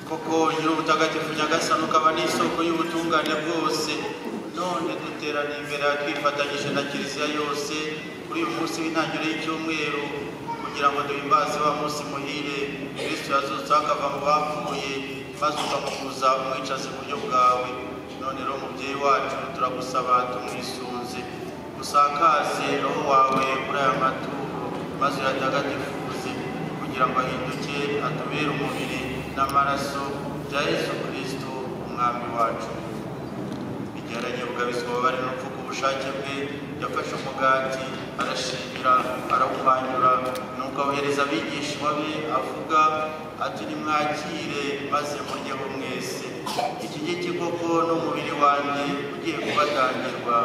kuko nyiri ubutagatifu nyagasani ukaba n'isoko y'ubutungane bwose none duteraniye imbere yawe twifatanyije na kiliziya yose kuri uyu munsi w'intangiriro y'icyumweru kugira ngo duhimbaze wa munsi muhire kristo yazutse akava mu bapfuye maze ukamukuza umwicaza iburyo bwawe none rero mubyeyi wacu turagusaba tumwisunze usakaze roho wawe kuri aya maturo maze uyatagatifuze kugira ngo ahinduke atubere umubiri n'amaraso bya yesu kirisito umwami wacu bigeranye bugabizwa ababari n'urupfu ku bushake bwe yafashe umugati arashimira arawuhanyura nuko abohereza abigishwa be avuga ati nimwakire maze muryeho mwese iki ngiki koko ni umubiri wanjye ugiye kubatangirwa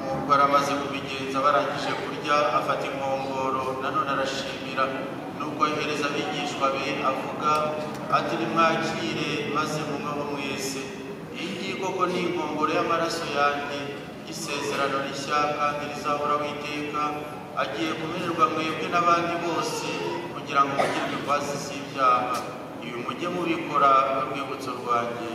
nuko amaze kubigenza barangije kurya afata inkongoro nanone arashimira nuko yohereza abigishwa be avuga ati nimwakire maze munyweho mwese iyi ngiyi koko ni inkongoro y'amaraso yanjye isezerano rishya kandi rizahoraho iteka agiye kumererwa mwebwe n'abandi bose kugira ngo mugire imbabazi z'ibyaha ibi mujye mubikora nk'urwibutso rwanjye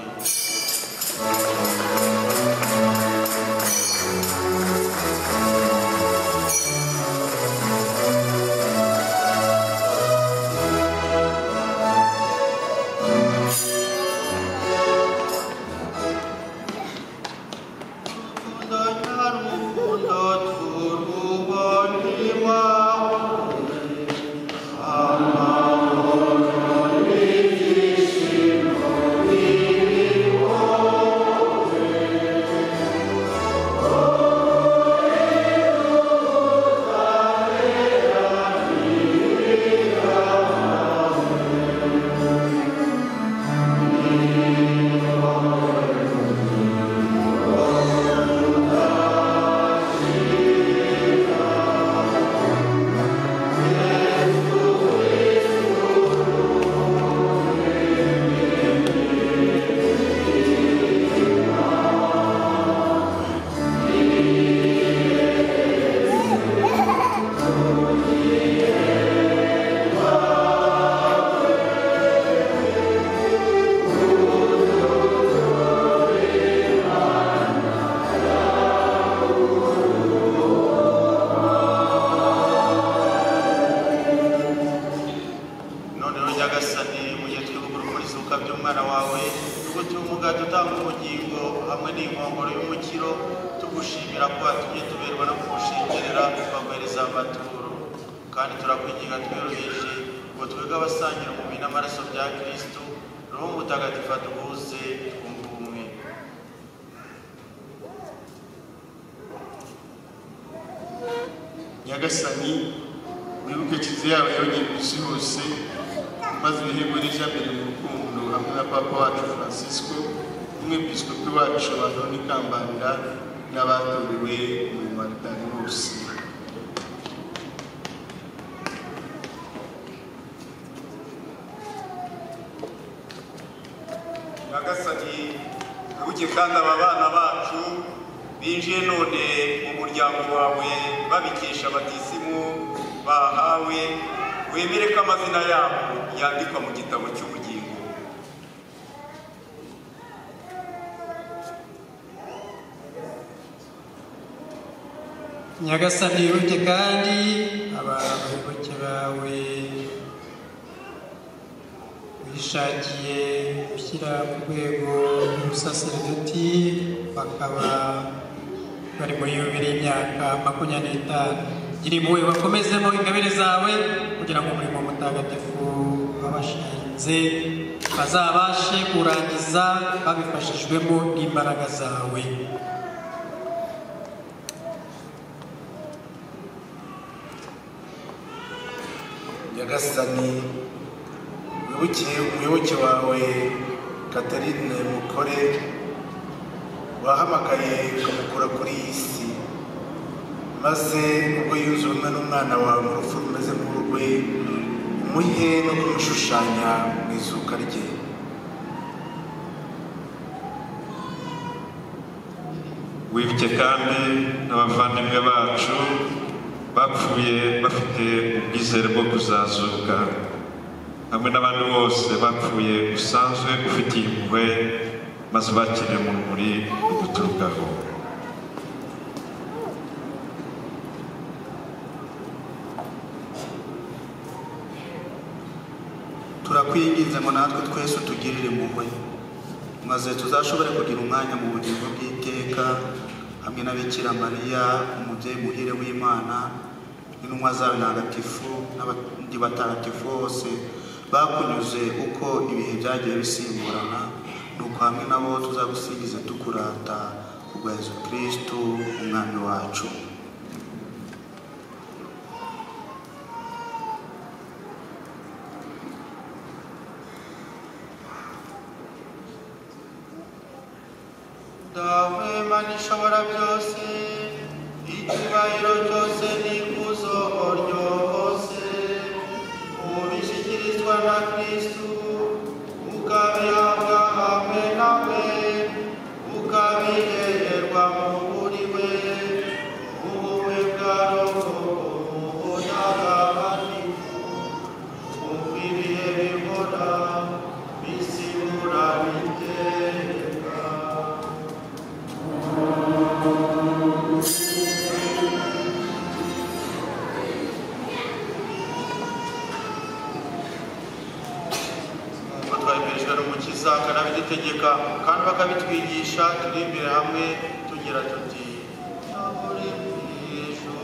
hamwe n'inkongoro y'umukiro tugushimira ko watumye tuberwa no kugushengerera tukaguhereza amaturo kandi turakwinginga twiyoroheje ngo twebwe abasangira umubiri n'amaraso bya kristo roho mutagatifu atuhuze twumve ubumwe nyagasani wibuke kizi yawe yongeye ku isi hose maze ibihembo n'ijya mbere mu rukundo hamwe na papa wacu francisco n'umwepisikopi wacu anoni kambarira n'abatorewe umurimo wa ritari bose nyagasani wibuke kandi aba bana bacu binjiye none mu muryango wawe babikesha abatisimu bahawe wemere ko amazina yabo yandikwa mu gitabo cy'ubugingo nyagasani wibuke kandi abayoboke bawe bishakiye gushyira ku rwego rw'ubusaserdoti bakaba bari muri yubiri y'imyaka makumyabiri n'itanu gira impuhwe bakomezemo ingabire zawe kugira ngo umurimo mutagatifu wabashinze bazabashe kurangiza babifashijwemo n'imbaraga zawe nyagasani wibuke umuyoboke wawe katarine mukore wahamagaye ukamukura kuri iyi si maze ubwo yuzuwe umwe n'umwana wawe mu rupfu rumeze nk'urwe umuhe no kumushushanya mu izuka rye wibuke kandi n'abavandimwe bacu bapfuye bafite ubwizere bwo kuzazuka hamwe n'abandi bose bapfuye usanzwe ufitiye impuhwe maze bakiriye muri uguturukaho turakwinginze ngo natwe twese utugirire impuhwe maze tuzashobore kugira umwanya mu bugingo bw'iteka hamwe na bikira mariya umubyeyi muhire w'imana n'intumwa zawe ntagatifu n'abandi batagatifu bose bakunyuze uko ibihe byagiye bisimburana nuko hamwe nabo tuzagusingize tukurata kubwa yezu kristu umwami wacu dawe mana ishobora byose icyubahiro cyose n'ikuzo ryose ubishyikirizwa na kristu ukabihabwa hamwe nawe ukabihererwa mu buri we ubumwe bwa roho ubudagabaniko ukwiriye bihora bisigura biteka ngo twabimerejwe n'umukiza akanabidutegeka kandi bakabitwigisha turi imbere hamwe tugira tuti "Naburi ijuru,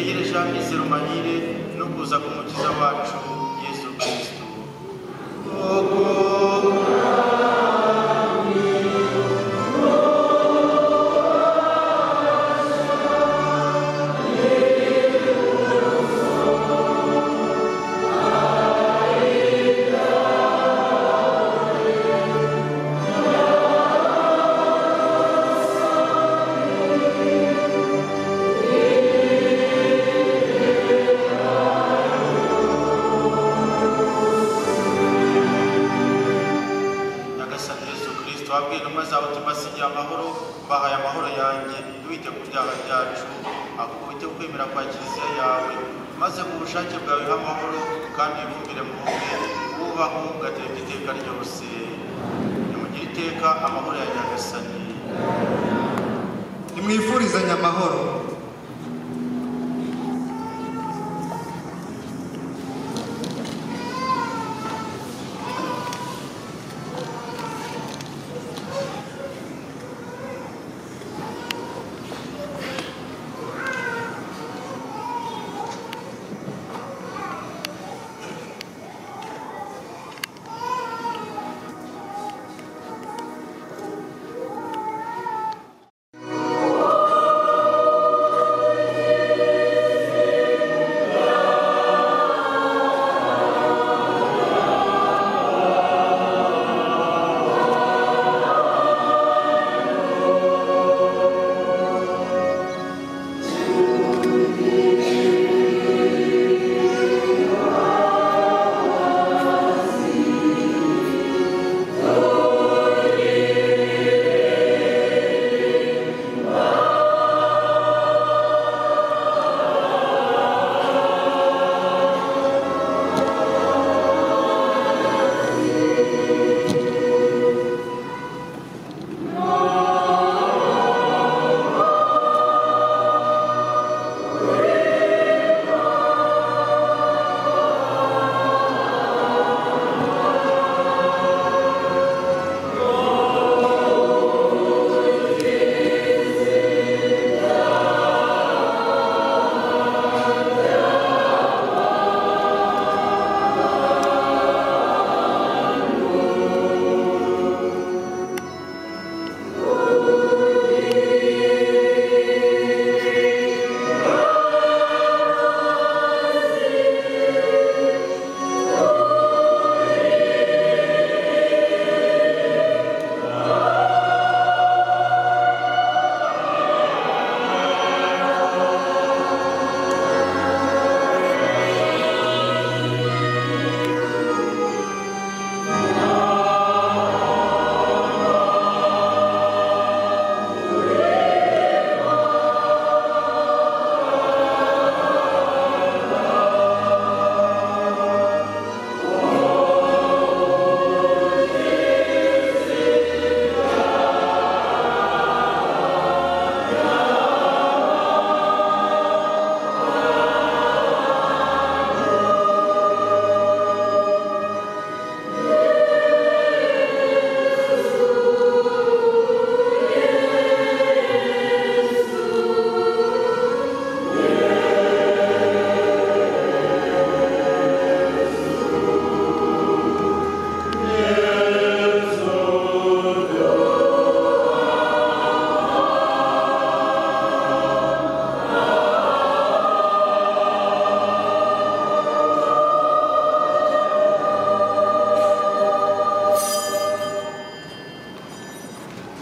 buhire no kuza k'umukiza wacu yesu kirisito Koko nyagasani yesu kirisito wabwiye intumwa zawe uti mbasigiye amahoro mbahaye amahoro yanjye ntiwite ku byaha byacu akukubite kwemera kwa kiliziya yawe maze ku bushake bwawe nk'amahoro kandi wibumvire mu mwe wubaho ugateka iteka ryose nimugire iteka amahoro ya nyagasani nimwifurizanye amahoro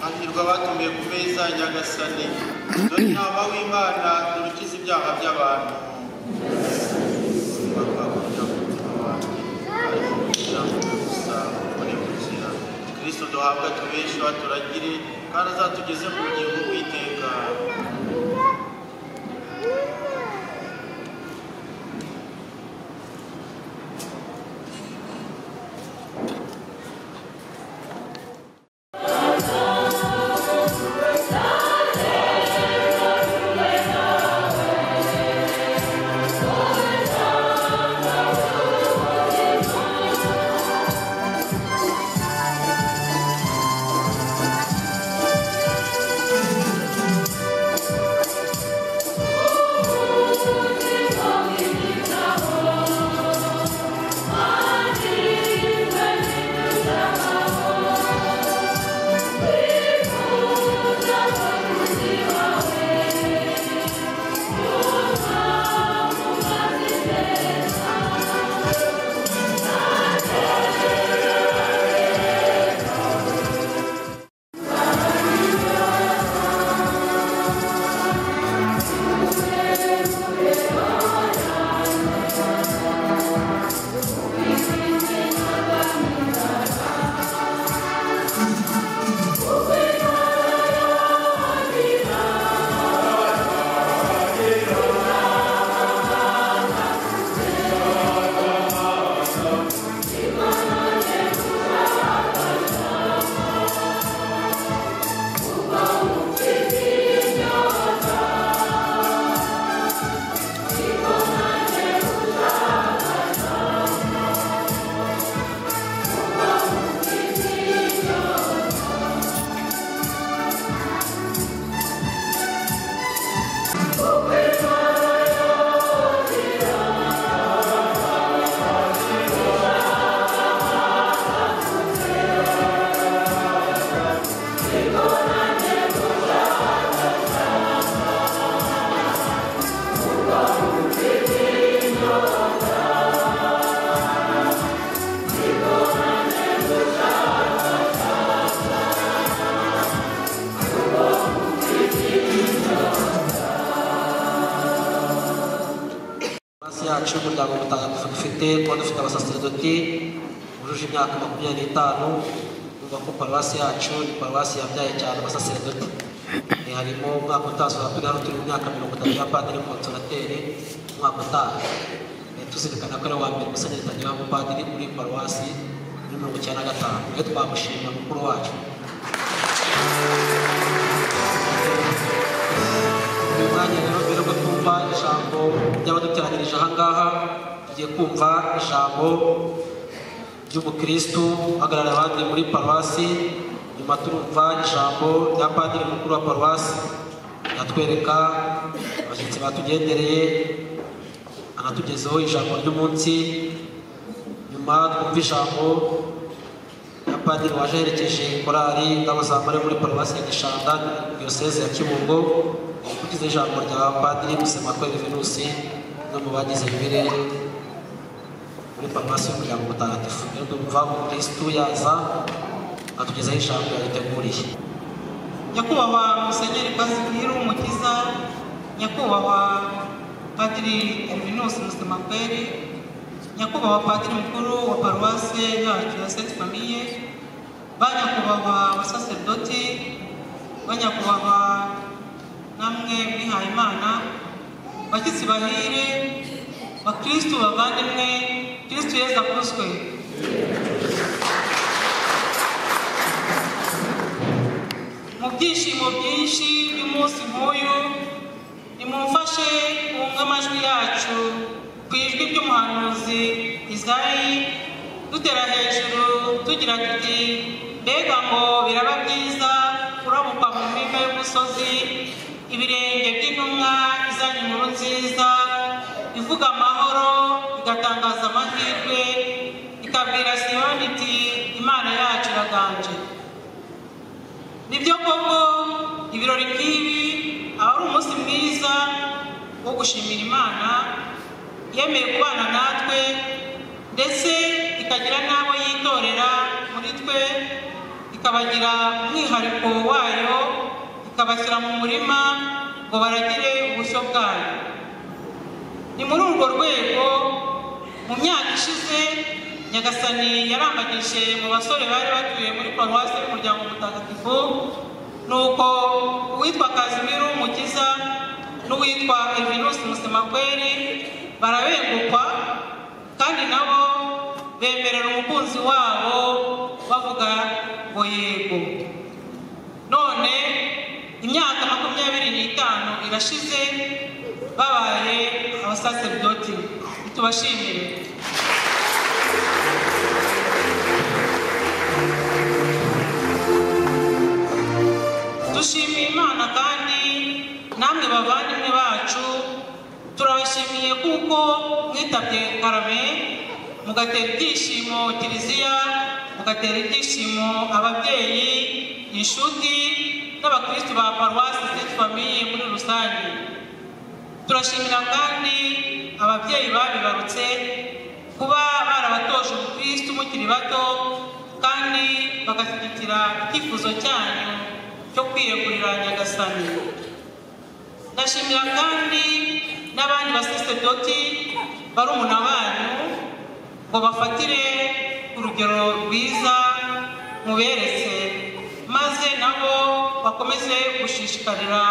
hahirwa abatumiwe ku meza ya nyagasani dore inama w'imana dukiza ibyaha by'abantu kristo duhabwa tubesheho aturagire kandi azatugeze mu bugingo bw'iteka hasi yacu y'umuryango mutagatifu dufite tuba dufite abasaseredoti bujuje imyaka makumyabiri n'itanu numva ko paruwasi yacu ni paruwasi yabyaye cyane abasaseredoti Eh, harimo umwaka utaha turi hano turi mu myaka mirongo itatu ya padiri konsorateri umwaka utaha Eh, tuzirikana ko ari uwa mbere musenyeri tangira umupadiri muri paruwasi muri mirongo icyenda na gatanu we twamushima mukuru wacu uyu mwanya rero mbere yuko twumva ijambo ry'abaduteranirije aha ngaha tugiye kumva ijambo ry'ubukristu uhagarariye abandi muri paruwasi nyuma turumva ijambo rya padiri mukuru wa paruwasi atwereka abashyitsi batugendereye anatugezaho ijambo ry'umunsi nyuma twumva ijambo rya padiri waje aherekeje korali ingabo zambare muri paruwasi ya gishanda diyoseze ya kibungo kugeza ijambo rya padiri musema ko venusi no mu bagize bibiri muri paruwasi y'umuryango mutagatifu rero dumva umukristu yaza atugezaho ijambo yaduteguriye nyakubahwa musenyeri basibwira umukiza nyakubahwa padiri elvinus musemakweri nyakubahwa padiri mukuru wa paruwase yacu ya senti famiye ba nyakubahwa abasaseredoti ba nyakubahwa namwe mwihaye imana bashyitsi bahire bakristu bavandimwe kristu yezu akuzwe mu byishimo byinshi by'umunsi nk'uyu nimumfashe wumve amajwi yacu ku ijwi ry'umuhanuzi izayi dutera hejuru tugira tuti mbega ngo biraba byiza kurabuka mu mpinga y'umusozi ibirenge by'intumwa izanye inkuru nziza ivuga amahoro igatangaza amahirwe ikabwira siyoni iti imana yacu iraganje nibyo koko ibirori nk'ibi aba ari umunsi mwiza wo gushimira imana yemeye kubana natwe ndetse ikagira n'abo yitorera muri twe ikabagira umwihariko wayo ikabashyira mu murima ngo baragire ubushyo bwayo ni muri urwo rwego mu myaka ishize nyagasani yarambagije mu basore bari batuye muri paruwasi y'umuryango mutagatifu nuko uwitwa kazimiru w'umukiza n'uwitwa evinusi musemakweri barabengukwa kandi nabo bemerera umukunzi wabo bavuga ngo yego none imyaka makumyabiri n'itanu irashize babaye abasaseridoti tubashimire dushimiye imana kandi namwe bavandimwe bacu turabashimiye kuko mwitabye karame mugatera ibyishimo kiliziya mugatera ibyishimo ababyeyi inshuti n'abakristu ba paruwasi seti famiye muri rusange turashimira kandi ababyeyi babibarutse kuba barabatoje ubukristu mukiri bato kandi bagashyigikira icyifuzo cyanyu cyo kwiyegurira nyagasani ndashimira kandi n'abandi basaseridoti barumuna banyu ngo bafatire urugero rwiza muberetse maze nabo bakomeze gushishikarira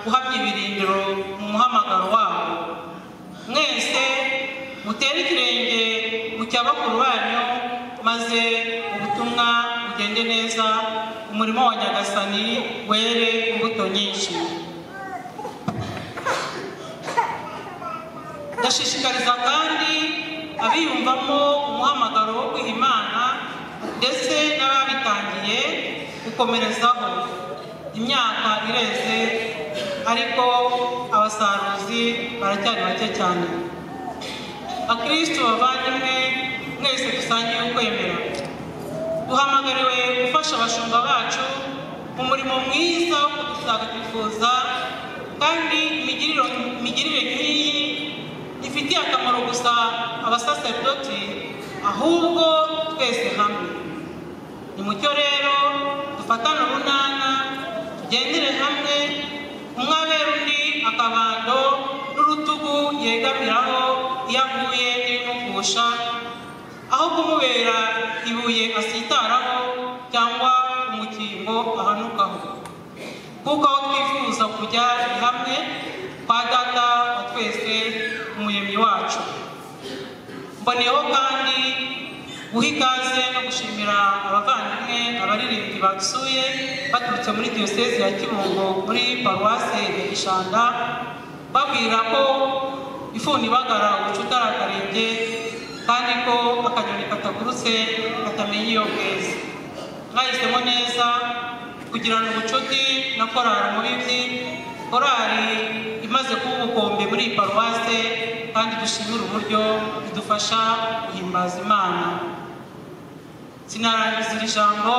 guhamya ibirindiro mu muhamagaro wabo mwese mutere ikirenge mu cya bakuru banyu maze ubutumwa bugende neza umurimo wa nyagasani were imbuto nyinshi ndashishikariza kandi abiyumvamo umuhamagaro wo kwiha imana ndetse n'ababitangiye gukomerezaho imyaka ireze ariko abasaruzi baracyari bake cyane bakristo bavandimwe mwese dusangiye ukwemera duhamagariwe gufasha abashumba bacu mu murimo mwiza wo kudutagatifuza kandi imigiriro- imigirire nk'iyi ifitiye akamaro gusa abasaseridoti ahubwo twese hamwe ni mucyo rero dufatane urunana tugendere hamwe umwe abera undi akabando n'urutugu yegamiraho iyo aguye n'ibimugusha aho kumubera ibuye asitaraho cyangwa umukingo ahanukaho kuko aho twifuza kujya ni hamwe kwa data wa twese umuremyi wacu mboneyeho kandi guha ikaze no gushimira abavandimwe abaririmbyi basuye baturutse muri diyosezi ya kibungo muri paruwase ya gishanga babwira ko ifuni bagara ubucutarakarenge kandi ko akanyoni katagurutse katamenya iyo bweze mwahisemo neza kugirana ubucuti na korari mubibyi korari imaze kuba ubukombe muri iyi paruwase kandi dushimira uburyo bidufasha guhimbaza imana sinarangiza iri jambo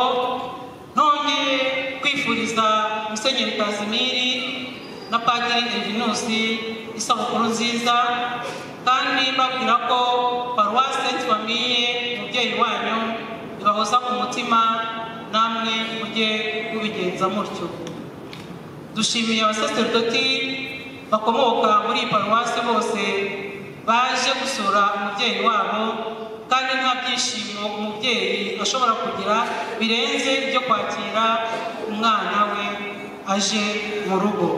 nongeye kwifuriza musenyeri kazimiri na padiri elivinusi isabukuru nziza kandi mbabwira ko paruwase tubamiye umubyeyi wanyu ibahoza ku mutima namwe mujye mubigenza mutyo dushimiye abasaserdoti bakomoka muri iyi paruwasi bose baje gusura umubyeyi wabo kandi nta byishimo umubyeyi ashobora kugira birenze ibyo kwakira umwana we aje mu rugo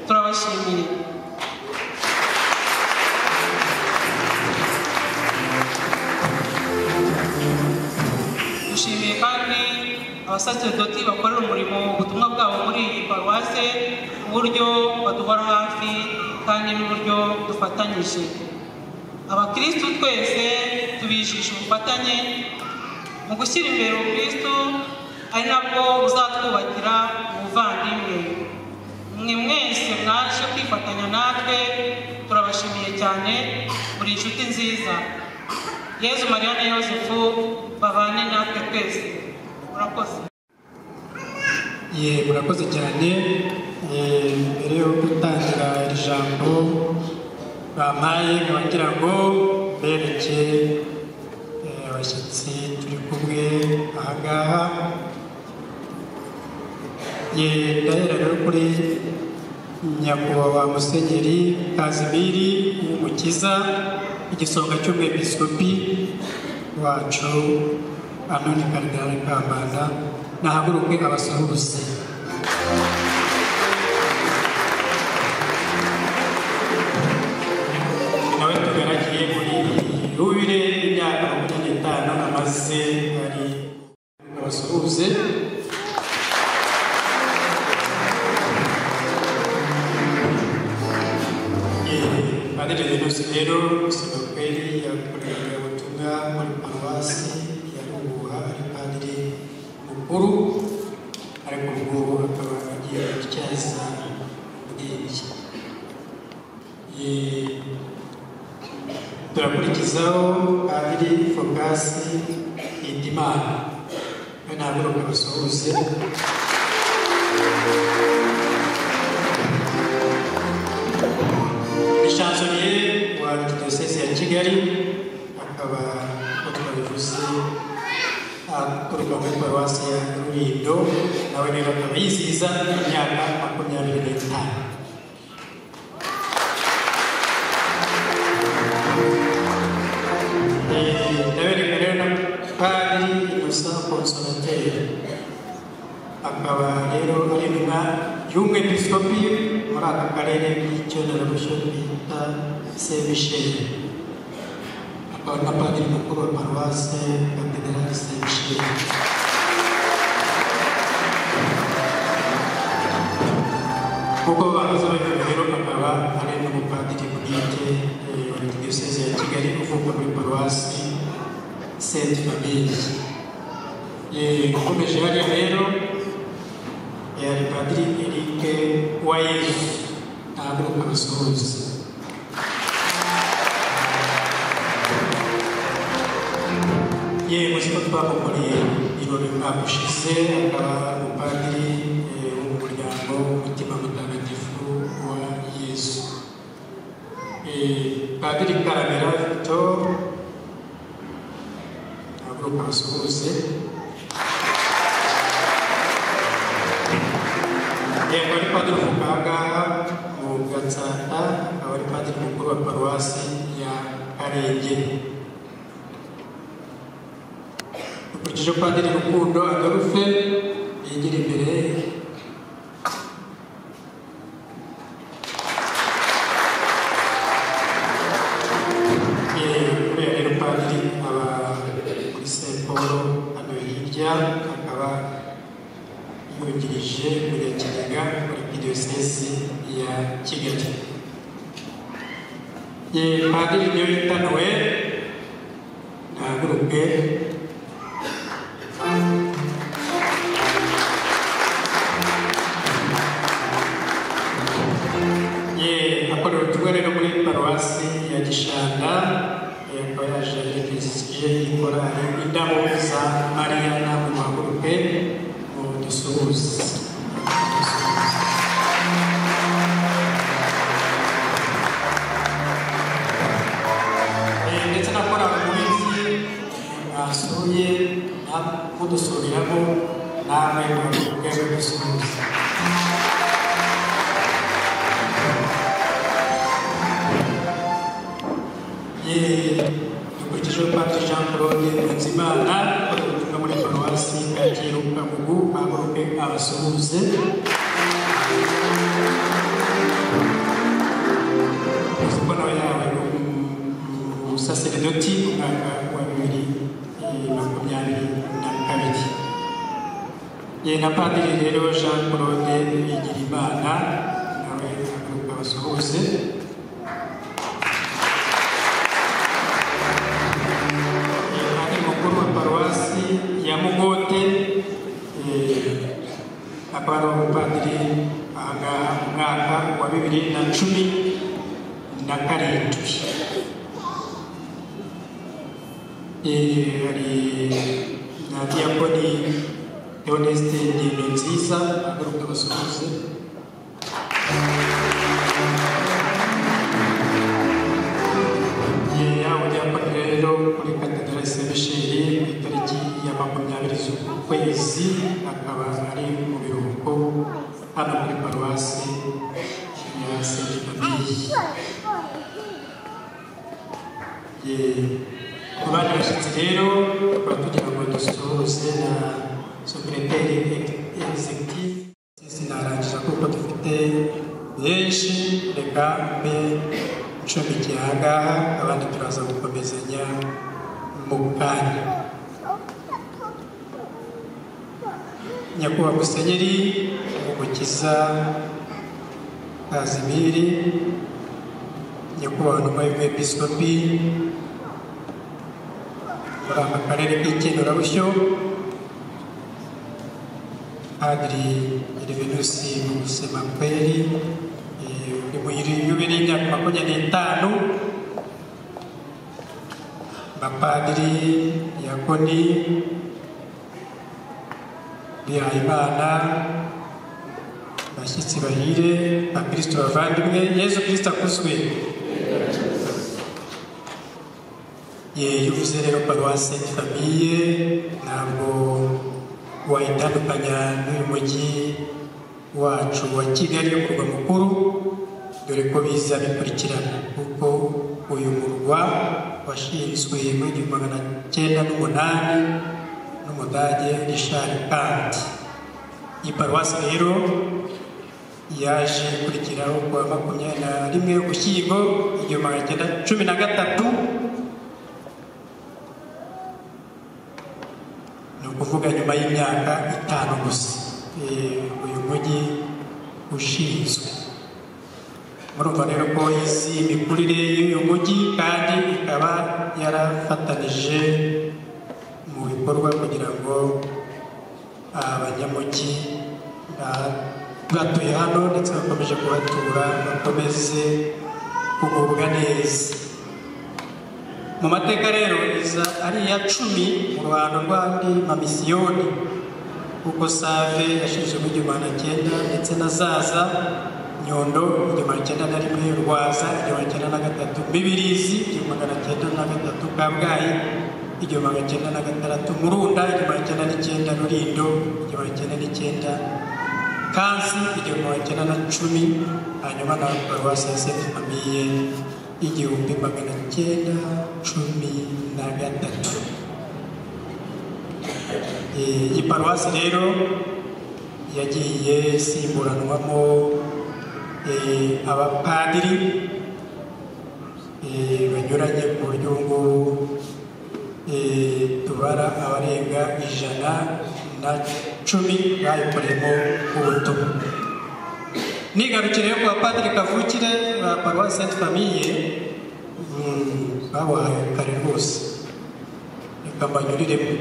turabashimiye dushimiye kandi abasaserdoti bakorera umurimo ubutumwa bwabo muri iyi paruwase uburyo baduhora hafi kandi n'uburyo dufatanyije abakirisitu twese tubijisha ubufatanye mu gushyira imbere ubukirisitu ari nabwo buzatwubakira ubuvandimwe mwe mwese mwaje kwifatanya natwe turabashimiye cyane buri inshuti nziza yezu mariya na yosefu babane natwe twese murakoze ye murakoze cyane Eh, mbere yo gutangira iri jambo bampaye nkababwira ngo mbereke eh, abashyitsi turi kumwe aha ngaha ye ndahera rero kuri nyakubahwa musenyeri kazimiri w'umukiza igisonga cy'umwepisikopi wacu anoni karidinali kambanda nahaguruke abasuhuze nawe tugaragiye muri yubile y'imyaka makumyabiri n'itanu amaze ari abasuhuze adejeje yose rero musinoperi yakoreye ubutumwa muri paruwasi ya rubuha ari padiri mukuru ariko ngubu akaba agiye gutyaza ubwenge Ye- turakurikizaho padiri fokasi hindimana we ntabwo ari umusuhuze ni shansoniye wa diyoseze ya kigali akaba uko twabivuze aturuka muri paruwasi ya rurindo nawe rero akaba yizihiza imyaka makumyabiri n'itanu ndabereka rero na pari gusa konsolateri akaba rero ari intumwa y'umwepisikopi muri aka karere k'icyongerezo bita sebisheri akaba na padiri mukuru wa paruwase katedrali sebisheri kuko bakoze bagiye rero akaba ari n'umupadiri bwite eh, wa diyoseze ya kigali uvuka muri paruwasi senti famille Eh, ukomeje hariya rero eh, hari padiri erike wayezu ntabwo abasuhuza ye muzi ko twamukoreye ibirori umwaka ushize akaba umupadiri eh, wo mu muryango w'umutima mutagatifu wa yesu Eh, padiri karamera victor ntabwo abasuhuze yego ari padiri mu ngaha mu gatsata akaba ari padiri mukuru wa paruwasi ya akarenge ukurikije padiri rukundo agarufe yigira imbere Eh, kubera rero padiri aba kuri saint paul hano hirya akaba yungirije munyakigega muri diyosesi ya kigali Ye, padiri niyo yita nowe ntaguruke ye akorera ubutumwa rero muri paruwasi ya gishanga ye, akaba yaje yifizikije ikorari indabo za mariyana mu magurupe ngo dusuhuze Eh, ndetse na korali mubizi basuye kudusuriramo namwe mubwe mudusuhuza dukurikije padiri jean claude nzimana ubutumwa muri paruwasi kacyiru kagugu aguruke abasuhuze uzi ko nawe yawe ubusaseredoti mu mwaka wa bibiri eh, makumyabiri na kabiri ye na padiri rero jean claude bigirimana nawe aguruke abasuhuze ari mukuru wa paruwasi ya mugote eh, akaba ari umupadiri ahangaha mu mwaka wa bibiri na cumi na karindwi Eh, hari na diyakoni leoneste ndende nziza agaruka abasuhuze igihe yabo byafata rero muri katedrali se misheri ku itariki ya makumyabiri z'ukwezi akaba ari mu biruhuko hano muri paruwasi ya sentimamiyi abandi bashyitsi rero tukaba tugira ngo dusohoze na sopireteri egizegitivu sinarangiza kuko dufite benshi reka mbe ncumbikiye ahangaha abandi turaza gukomezanya mu kanya nyakubahwa musenyeri umukiza kazimiri nyakubahwa numa y'umwepiskopi muri aka karere k'ikenurabushyo padiri elivenusi musemakweri eh, uri mu yubiri y'imyaka makumyabiri n'itanu bapadiri yakoni bihayimana bashyitsi bahire bakristo bavandimwe yezu kristo akuzwe ye yuvuze rero paruwasi famiye ntabwo wayitandukanya n'uyu mujyi wacu wa kigali umurwa mukuru dore ko biza bikurikirana kuko uyu murwa washinzwe muri igihumbi magana cyenda n'umunani n'umudage rishari kandi iyi paruwasi rero yaje ikurikiraho kuwa makumyabiri na rimwe ugushyingo igihumbi magana cyenda cumi na gatatu ni ukuvuga nyuma y'imyaka itanu gusa Eh, uyu mujyi ushinzwe murumva rero ko izi imikurire y'uyu mujyi kandi ikaba yarafatanije mu bikorwa kugira ngo abanyamujyi ba- batuye hano ndetse bakomeje kuhatura bakomeze kugubwa neza mu mateka rero iza ari iya cumi mu ruhando rw'andi mamisiyoni kuko save yashinzwe mu gihumbi na cyenda ndetse na zaza nyondo igihumbi na cyenda na rimwe rwaza igihumbi na cyenda na gatatu mibirizi igihumbi magana cyenda na gatatu kabgayi igihumbi magana cyenda na gatandatu murunda igihumbi magana cyenda n'icyenda rurindo igihumbi magana cyenda n'icyenda kansi igihumbi magana cyenda na cumi hanyuma na paruwasi ya senti famiye igihumbi magana cyenda cumi na gatatu Eh, iyi paruwasi rero yagiye isimburanwamo eh, abapadiri eh, banyuranye ku buryo ubu ngubu eh, tubara abarenga ijana na cumi bayikoreyemo ubutumwa nigarukire ku bapadiri kavukire ba paruwasi senti famiye mm, babahaye kare rwose reka mbanyuriremo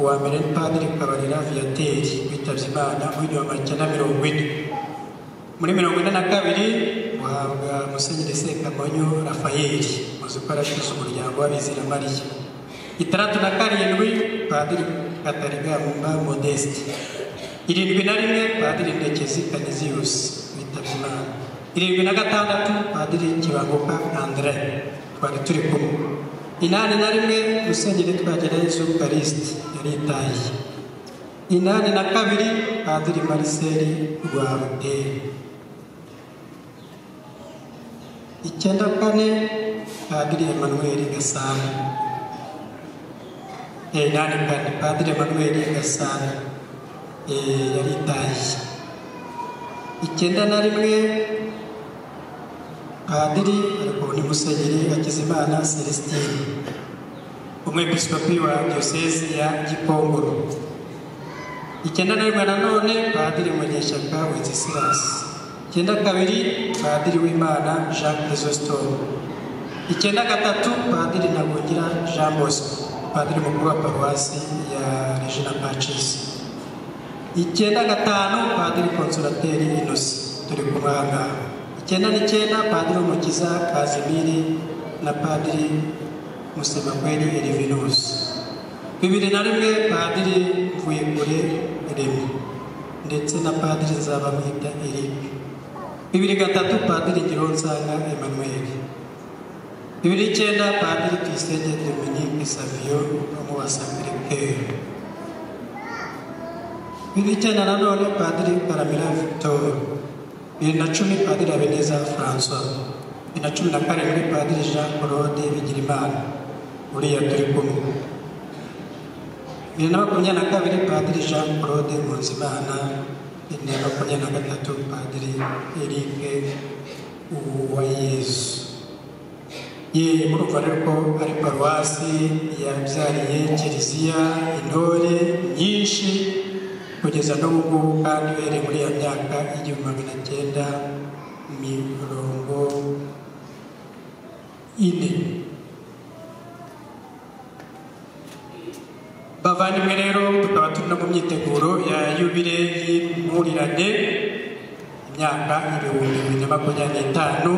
uwa mbere ni padiri kabarira viyateri witabye imana w'inyuma cyenda mirongo ine muri mirongo ine na kabiri uhabwa musenyeri sekamonyo rafayeli uzi ko arashinzwe umuryango w'abizira mariya itandatu na karindwi padiri katarigamba modeste irindwi na rimwe padiri ndekezi kaniziyusi witabye imana irindwi na gatandatu padiri kibanguka andre twari turi kumwe inani na rimwe musenyeri twagira yesu karisiti yaritaye inani na kabiri padiri mariseli rwa ruteri icyenda kane padiri emanuweli gasana Eh, inani kane padiri emanuweli gasana Eh, yaritaye icyenda na rimwe padiri ariko ni musenyeri hakizimana celestine umwepiskopi wa diyosezi ya gikongoro icyenda na rimwe nanone padiri munyeshyaka wencesilasi icyenda kabiri padiri w'imana jean chrysostome icyenda gatatu padiri ntagungira jean bosco padiri mukuru wa paruwasi ya regina pacisi icyenda gatanu padiri konsulateri inosi turi kumwanga icyenda n'icyenda padiri w'umukiza kazimiri na padiri musemakweli elivinusi bibiri na rimwe padiri mvuyekure remi ndetse na padiri nzabamwita eric bibiri gatatu padiri gironsanga emmanuel bibiri icyenda padiri tuyisenge dominique savio wo mu basamiriperu bibiri icyenda nanone padiri karamira victor bibiri na cumi padiri habineza francois bibiri na cumi na karindwi padiri jean claude bigirimana uriya turi kumwe bibiri na makumyabiri na kabiri padiri jean claude munzimana bibiri na makumyabiri na gatatu padiri eric uwayezu ye murumva rero ko ari paruwasi yabyariye kiliziya intore nyinshi kugeza n'ubu ngubu kandi uhereye muri ya myaka igihumbi magana cyenda mirongo ine bavandimwe rero tukaba turi no mu myiteguro ya yubire y'impurirane imyaka ibihumbi bibiri na makumyabiri n'itanu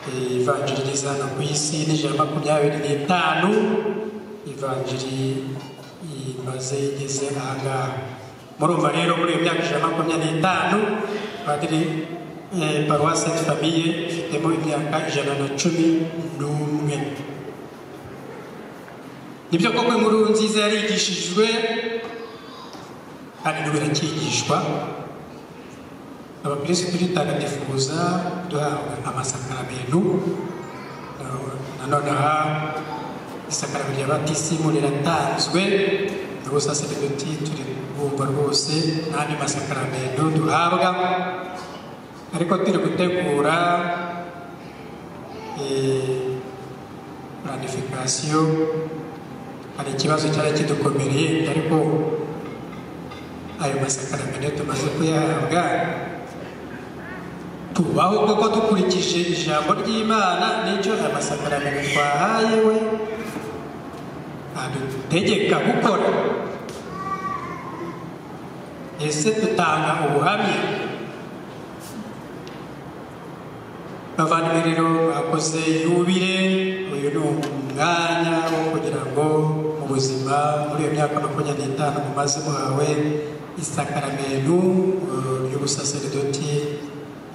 ivanjiri igeze hano ku isi n'ijana makumyabiri n'itanu ivanjiri imaze igeze ahangaha murumva rero muri iyo myaka ijana makumyabiri n'itanu padiri eh, paruwasi senti famiye ifitemo imyaka ijana na cumi n'umwe nibyo koko inkuru nziza yarigishijwe kandi n'ubu iracyigishwa abakirisitu dutagatifuza duhabwa amasakaramentu nanone aha isakaramento rya batisimu riratanzwe n'ubu saseredoti turi kubumva rwose n'andi masakaramentu duhabwa ariko turi gutegura planifikasiyo hari ikibazo cyari kidukomereye ariko ayo masakaramentu tumaze kuyahabwa tubaho koko dukurikije ijambo ry'imana n'icyo aya masakaramentu twahaye we adutegeka gukora ese dutanga ubuhamya bavandimwe rero bakoze yubire uyu ni umwanya wo kugira ngo mu buzima muri iyo myaka makumyabiri n'itanu mumaze muhawe isakaramentu ry'ubusaseredoti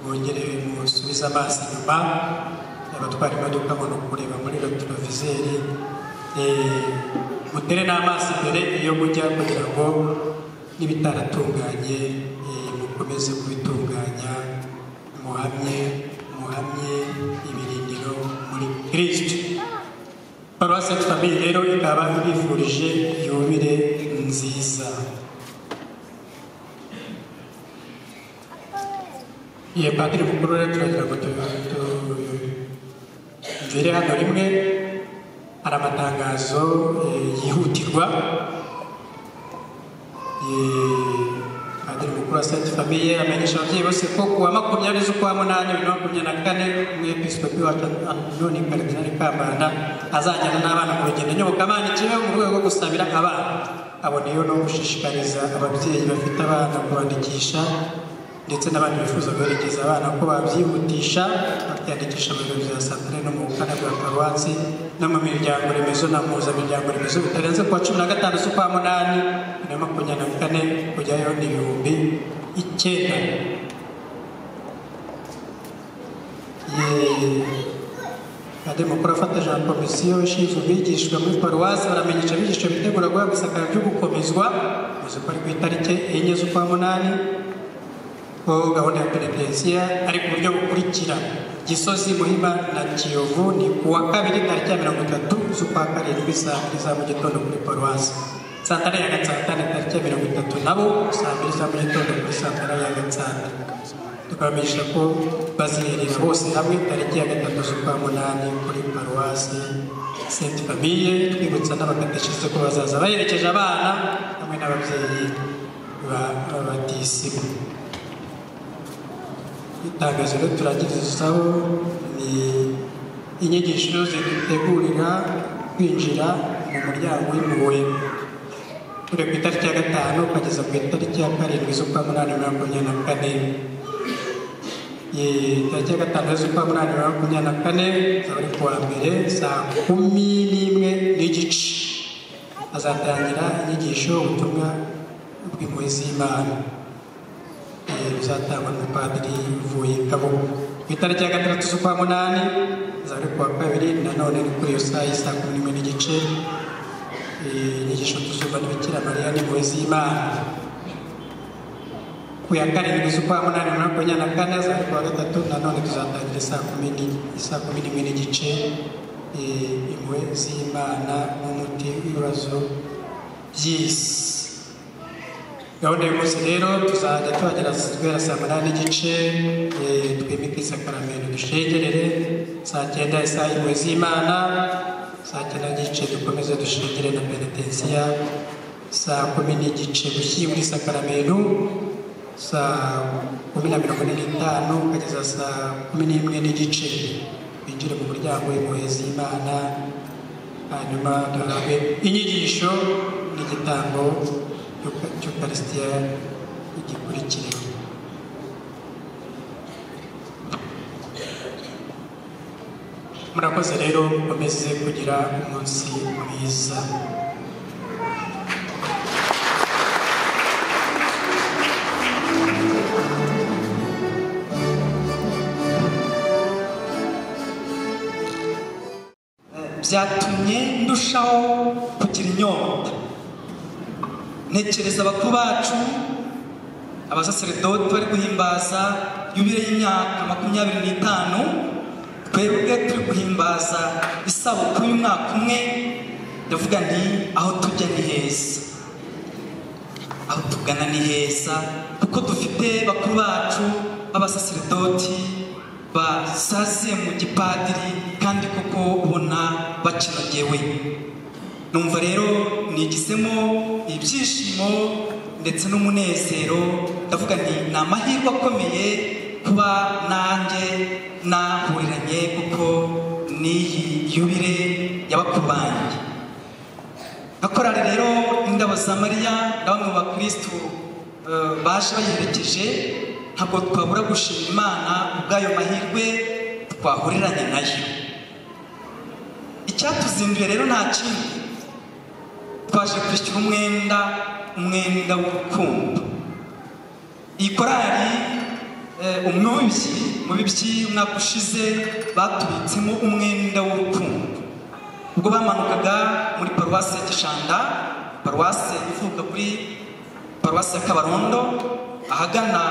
bongere musubize amaso inyuma abatwara imodoka ngo ni ukureba muri rotorovizeri mutere n'amaso imbere iyo mujya kugira ngo n'ibitaratunganye mukomeze kubitunganya muhamye muhamye ibirindiro paruwasi famille rero ikaba ibifurije yubire nziza iyo padiri mukuru rero turagira ngo tugere hano rimwe hari amatangazo eh, yihutirwa Eh, padiri mukuru wa senti famiye amenyesha ababyeyi bose ko kuwa makumyabiri z'ukwa munani bibiri na makumyabiri na kane umwepiskopi wacu anoni karidinali kambanda azajyana n'abana mu rugendo nyobokamana ikibe mu rwego rwo gusabira abana aboneyeho no gushishikariza ababyeyi bafite abana kubandikisha ndetse n'abandi bifuza guherekeza abana ko babyihutisha babyandikisha mu biro bya santire no mu bukana bwa paruwasi no mu miryango remezo na mpuzamiryango remezo bitarenze kuwa cumi na gatanu z'ukwa munani bibiri na makumyabiri na kane kujyayo ni ibihumbi icyenda Ye- Pademokuru afata jean komisiyo ishinzwe ubwigishwa muri paruwasi baramenyesha abigisha bitegura guhabwa isakara ryo gukomezwa uzi ko ari ku itariki enye z'ukwa munani ko gahunda ya perevensiya ari ku buryo bukurikira gisozi muhima na kiyovu ni ku wa kabiri tariki ya mirongo itatu z'ukwa karindwi saa mbiri za mu gitondo kuri paruwasi santara ya gatsantara tariki ya mirongo itatu nabo saa mbiri za mu gitondo kuri santara ya gatsantara tukabamenyesha ko baziherera bose hamwe tariki ya gatatu z'ukwa munani kuri paruwasi senti famiye twibutsa n'abakateshize ko bazaza baherekeje abana hamwe n'ababyeyi ba- babatisimu itangazo rero turagirizaho ni inyigisho zidutegurira kwinjira mu muryango w'impuhwe turi ku itariki ya gatanu ukageza ku itariki ya karindwi z'ukwa munani bibiri na makumyabiri na kane Ye- itariki ya gatanu z'ukwa munani bibiri na makumyabiri na kane zaba ari kuwa mbere saa kumi n'imwe n'igice hazatangira inyigisho ubutumwa bw'impuhwe z'imana Eh, bizatangwa n'umupadiri uvuye ingabo ku itariki ya gatandatu z'ukwa munani zari kuwa kabiri nanone ni kuri iyo saa y'i saa kumi n'imwe n'igice Eh, inyigisho tuzumva n'ibikira mariya n'impuhwe z'imana ku ya karindwi z'ukwa munani na makumyabiri na kane zari kuwa gatatu nanone tuzatangira isaa kumi n'i- isaa kumi n'imwe n'igice Eh, impuhwe z'imana n'umuti w'ibibazo by'isi gahunda y'umunsi rero tuzajya tuhagera guhera saa munani n'igice eh, twimike isakaramentu dushengerere saa cyenda isaha y'impuhwe z'imana saa cyenda n'igice dukomeze dushengere na penetensiya saa kumi n'igice gushyingura isakaramentu saa kumi na mirongo ine n'itanu kugeza saa kumi n'imwe n'igice binjire mu muryango w'impuhwe z'imana hanyuma duhabwe inyigisho n'igitambo cy'uka- cy'ukarisitiya gikurikira murakoze rero mukomeze kugira umunsi mwiza byatumye ndushaho kugira inyota ntekereza bakuru bacu abasaseredoti bari guhimbaza yubire y'imyaka makumyabiri n'itanu twebwe turi guhimbaza isabukuru y'umwaka umwe ndavuga nti aho tujya ni heza aho tugana ni heza kuko dufite bakuru bacu b'abasaseredoti basaze mu gipadiri kandi koko ubona bakinogewe numva rero nigisemo ibyishimo ndetse n'umunezero ndavuga nti ni amahirwe akomeye kuba nanjye nahuriranye kuko n'iyi yubire y'abakuru banjye akorari rero indabo za mariya na bamwe mu bakirisitu eh, baje bayiherekeje ntabwo twabura gushimira imana ubw'ayo mahirwe twahuriranye nayo icyatuzinduye rero nta kindi twaje kwishyura umwenda umwenda w'urukundo iyi korari eh, umubyi mu bibyi umwaka ushize batubitsemo umwenda w'urukundo ubwo bamanukaga muri paruwasi ya gishanda paruwasi ivuka kuri paruwasi ya kabarondo ahagana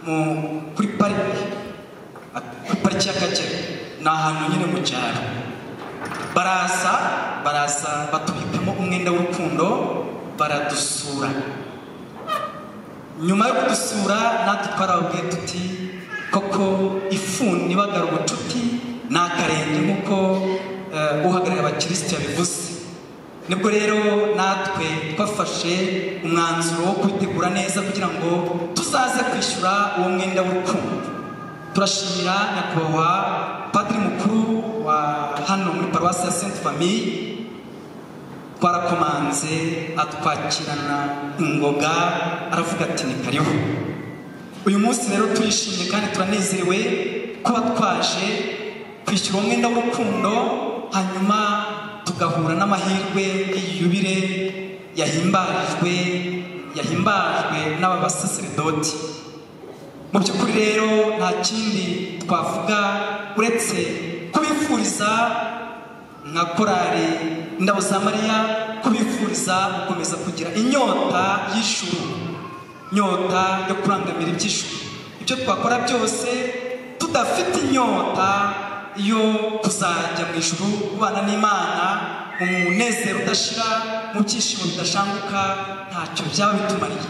mu kuri pariki kuri pariki y'akagera ni ahantu nyine mu cyaro baraza baraza batubikamo umwenda w'urukundo baradusura nyuma yo kudusura natwe twarababwiye tuti koko ifuni ibagara ubucuti ni akarenge nk'uko eh, uhagarariye abakirisitu yabivuze nibwo rero natwe twafashe umwanzuro wo kwitegura neza kugira ngo tuzaze kwishyura uwo mwenda w'urukundo turashimira nyakubahwa padiri mukuru wa hano muri paruwasi ya senti famiye twarakomanze atwakirana ingoga aravuga ati ni karibu uyu munsi rero turishimye kandi turanezerewe kuba twaje kwishyura uwo mwenda w'urukundo hanyuma tugahura n'amahirwe y'iyubire yahimbajwe yahimbajwe n'abasaseredoti mu by'ukuri rero nta kindi twavuga uretse kubifuriza nka korari indabo za mariya kubifuriza gukomeza kugira inyota y'ishuru inyota yo kurangamira iby'ishuru ibyo twakora byose tudafite inyota yo kuzajya mu ijuru kubana n'imana mu munezero udashira mu byishimo bidashanguka ntacyo byaba bitumariye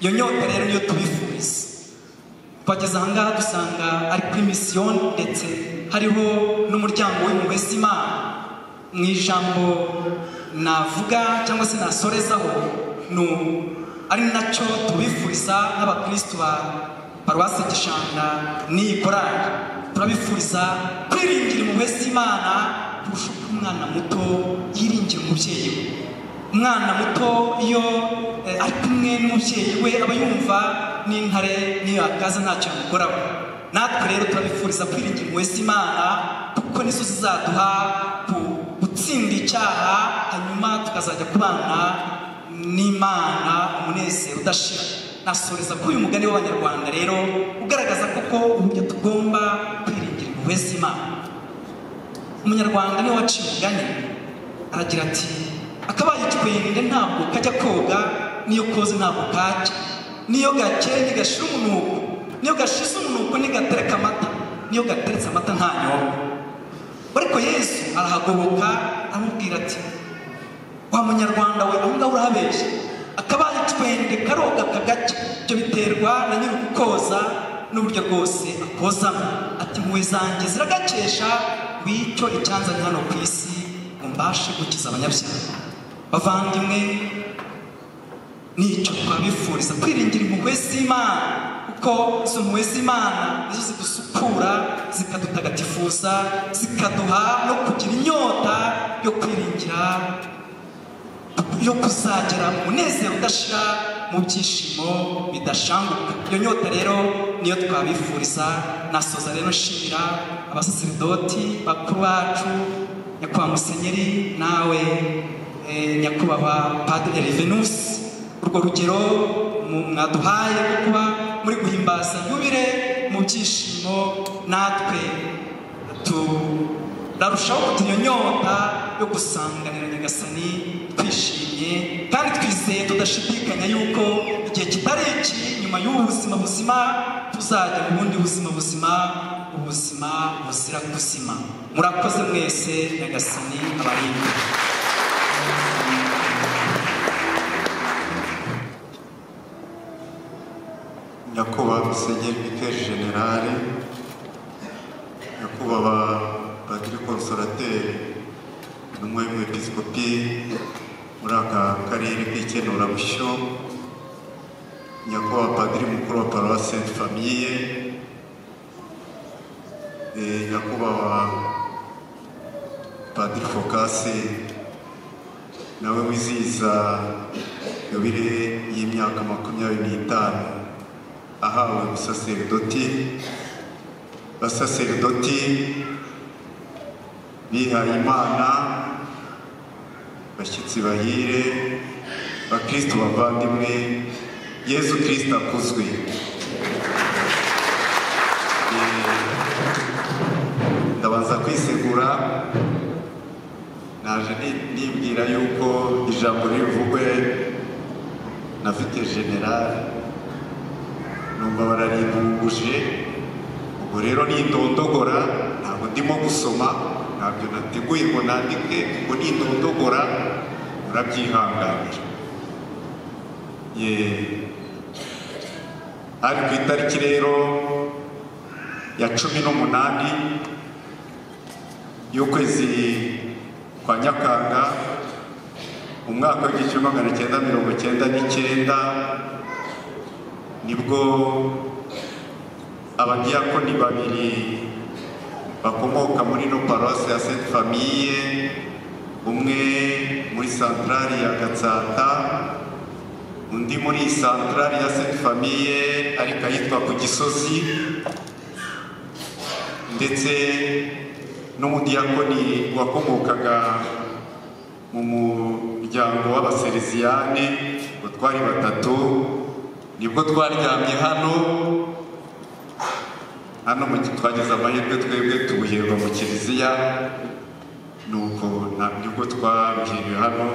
iyo nyota rero niyo tubifuriza twageze ahangaha dusanga ari kuri misiyoni ndetse hariho n'umuryango w'impuhwe z'imana mu ijambo navuga cyangwa se nasorezaho ni ubu ari nacyo tubifuriza nk'abakirisitu ba paruwasi gishanga n'iyi korari turabifuriza kwiringira impuhwe z'imana kurusha uko umwana muto yiringira umubyeyi we umwana muto iyo eh, ari kumwe n'umubyeyi we aba yumva n'intare n'iyo yakaza ntacyo yamukoraho natwe rero turabifuriza kwiringira impuhwe z'imana kuko nizo zizaduha ku- gutsinda icyaha hanyuma tukazajya kubana n'imana umunezero udashira nasoreza kuri uyu mugani w'abanyarwanda rero ugaragaza koko uburyo tugomba kwiringira impuhwe z'imana umunyarwanda niwe waciye umugani aragira ati akabaye ikikwende ntabwo kajya koga n'iyo koze ntabwo kajya n'iyo gakeye ntigashira umunuko n'iyo gashize umunuko ntigatereka amata n'iyo gateretse amata ntanyobwa ariko yesu arahagoboka aramubwira ati wa munyarwanda we aho ngaho urahabeshya akabaye twende karoga kagacya ibyo biterwa na nyiri ukoza n'uburyo bwose akozamo ati impuhwe zanjye ziragakesha wicyo icyanzanye hano ku isi ngo mbashe gukiza abanyabyaha bavandimwe nicyo twabifuriza kwiringira impuhwe z'imana kuko izo mpuhwe z'imana nizo zidusukura zikadutagatifuza zikaduha no kugira inyota yo kwiringira yo kuzagera mu munezero udashira mu byishimo bidashanguka iyo nyota rero niyo twabifuriza nasoza rero nshimira abasaseridoti bakuru bacu nyakubahwa musenyeri nawe eh, nyakubahwa padiri revenusi urwo rugero mu- mwaduhaye rwo kuba muri guhimbaza yubire mu byishimo natwe turarushaho kugira iyo nyota yo gusanganira nyagasani twishimye kandi twizeye tudashidikanya yuko igihe kitari iki nyuma y'ubu buzima buzima tuzajya mu bundi buzima buzima ubuzima buzira kuzima murakoze mwese nyagasani abarinde nyakubahwa musenyeri pikeri generale nyakubahwa padiri konsorateri intumwa y'umwepiskopi muri aka karere k'ikenurabusyo nyakubahwa padiri mukuru wa paruwasi senti famiye eh, nyakubahwa padiri fokasi nawe wizihiza yubile y'imyaka makumyabiri n'itanu ahawe ubusaseridoti abasaseridoti bihaye imana bashyitsi bahire bakristo bavandimwe yezu kristo akuzwe Eh, ndabanza kwisegura naje ni- nibwira yuko ijambo rivugwe nafite generali numva bararimbunguje ubwo rero nitondogora ntabwo ndimo gusoma ntabyo nateguye ngo nandike ngo nindondogora urabyihanganira ye ari ku itariki rero ya cumi n'umunani y'ukwezi kwa nyakanga umwaka w'igihumbi kimwe magana cyenda mirongo cyenda n'icyenda nibwo abadiyakoni babiri bakomoka muri no paruwasi ya senti famiye umwe muri santarari ya gatsata undi muri santarari ya senti famiye ariko ahitwa ku gisozi ndetse n'umudiyakoni wakomokaga mu muryango w'abasereziyane ngo twari batatu nibwo twaryamye hano hano mu twagize amahirwe twebwe tubuherwa mu kiliziya nuko ntabwo ubwo twabuhiriwe hano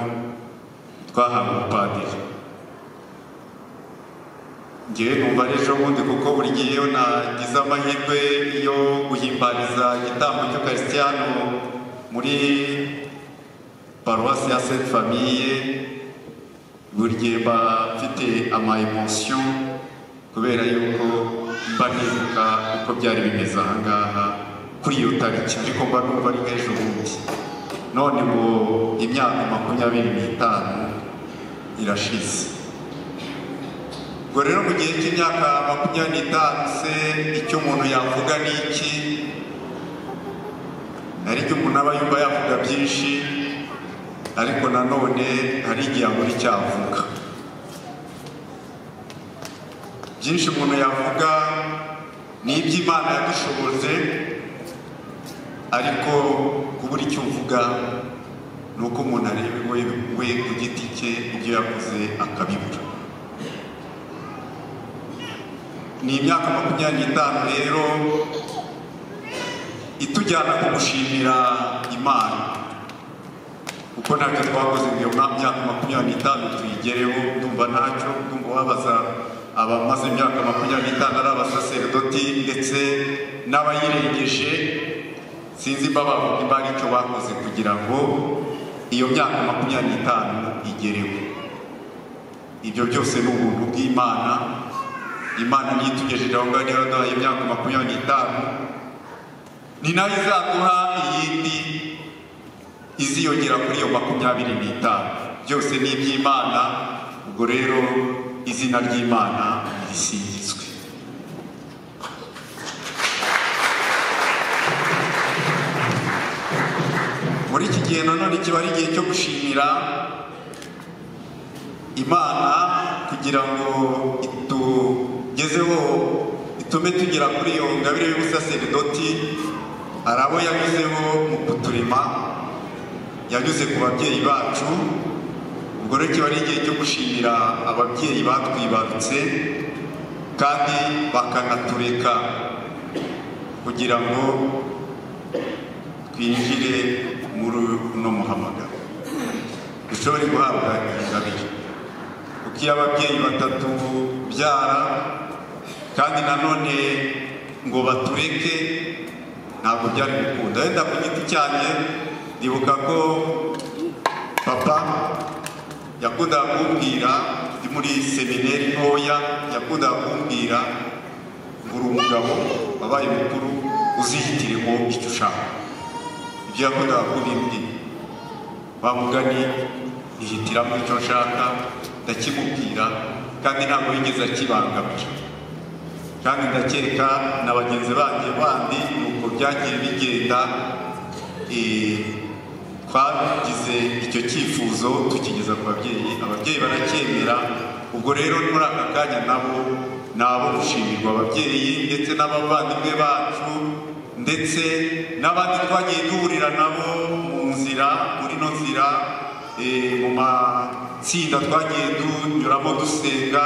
twahawe umupadiri ngewe numva ari ejo bundi kuko buri gihe iyo nagize amahirwe yo guhimbariza igitambo cy'ukarisitiya hano muri paruwasi ya senti famiye buri gihe mba mfite ama emotion kubera yuko mba nibuka uko byari bimeze aha ngaha kuri iyo tariki ariko mba numva ari nk'ejo bundi none ngo imyaka makumyabiri n'itanu irashize ubwo rero mu gihe cy'imyaka makumyabiri n'itanu se icyo umuntu yavuga ni iki hari igihe umuntu aba yumva yavuga byinshi ariko nanone hari igihe abura icyo avuga byinshi umuntu yavuga ni iby'imana yadushoboze ariko kubura icyo uvuga ni uko umuntu areba we we ku giti cye ibyo yakoze akabibura ni imyaka makumyabiri n'itanu rero itujyana ku gushimira imana kuko ntabyo twakoze ngo iyo myaka makumyabiri n'itanu tuyigereho ndumva ntacyo ndumva wabaza abamaze imyaka makumyabiri n'itanu ari abasaseredoti ndetse n'abayirengeje sinzi babavuga imbaraga icyo bakoze kugira ngo iyo myaka makumyabiri n'itanu igereho ibyo byose ni ubuntu bw'imana imana niyo itugejeje aho ngaho niyo yaduhaye imyaka makumyabiri n'itanu ni nayo izaduha iyindi iziyongera kuri iyo makumyabiri n'itanu byose ni iby'imana ubwo rero izina ry'imana risingizwe muri iki gihe nanone kiba ari igihe cyo gushimira imana kugira ngo itugezeho itume tugera kuri iyo ngabire y'ubusaseridoti hari abo yanyuzeho mu kuturema yanyuze ku babyeyi bacu ubwo rero kiba ari igihe cyo gushimira ababyeyi batwibarutse kandi bakanatureka kugira ngo twinjire muri uno muhamagaro dushobore guhabwa ingabire kuko iyo ababyeyi batatu byara kandi nanone ngo batureke ntabwo byari gukunda wenda ku giti cyanjye ndibuka ko papa yakundaga kumbwira ndi muri semineri ntoya yakundaga kumbwira ngo uri umugabo wabaye mukuru uzihitire ngo icyo ushaka ibyo yakundaga kubimbwira wa mugani ntihitiramo icyo nshaka ndakimubwira kandi ntabwo yigeze akibangamira kandi ndakeka na bagenzi banjye bandi nuko byagiye bigenda twagize icyo cyifuzo tukigeza ku babyeyi ababyeyi baracyemera ubwo rero muri aka kanya nabo ni abo gushimirwa ababyeyi ndetse n'abavandimwe bacu ndetse n'abandi twagiye duhurira nabo mu nzira muri no nzira mu matsinda twagiye tunyuramo dusenga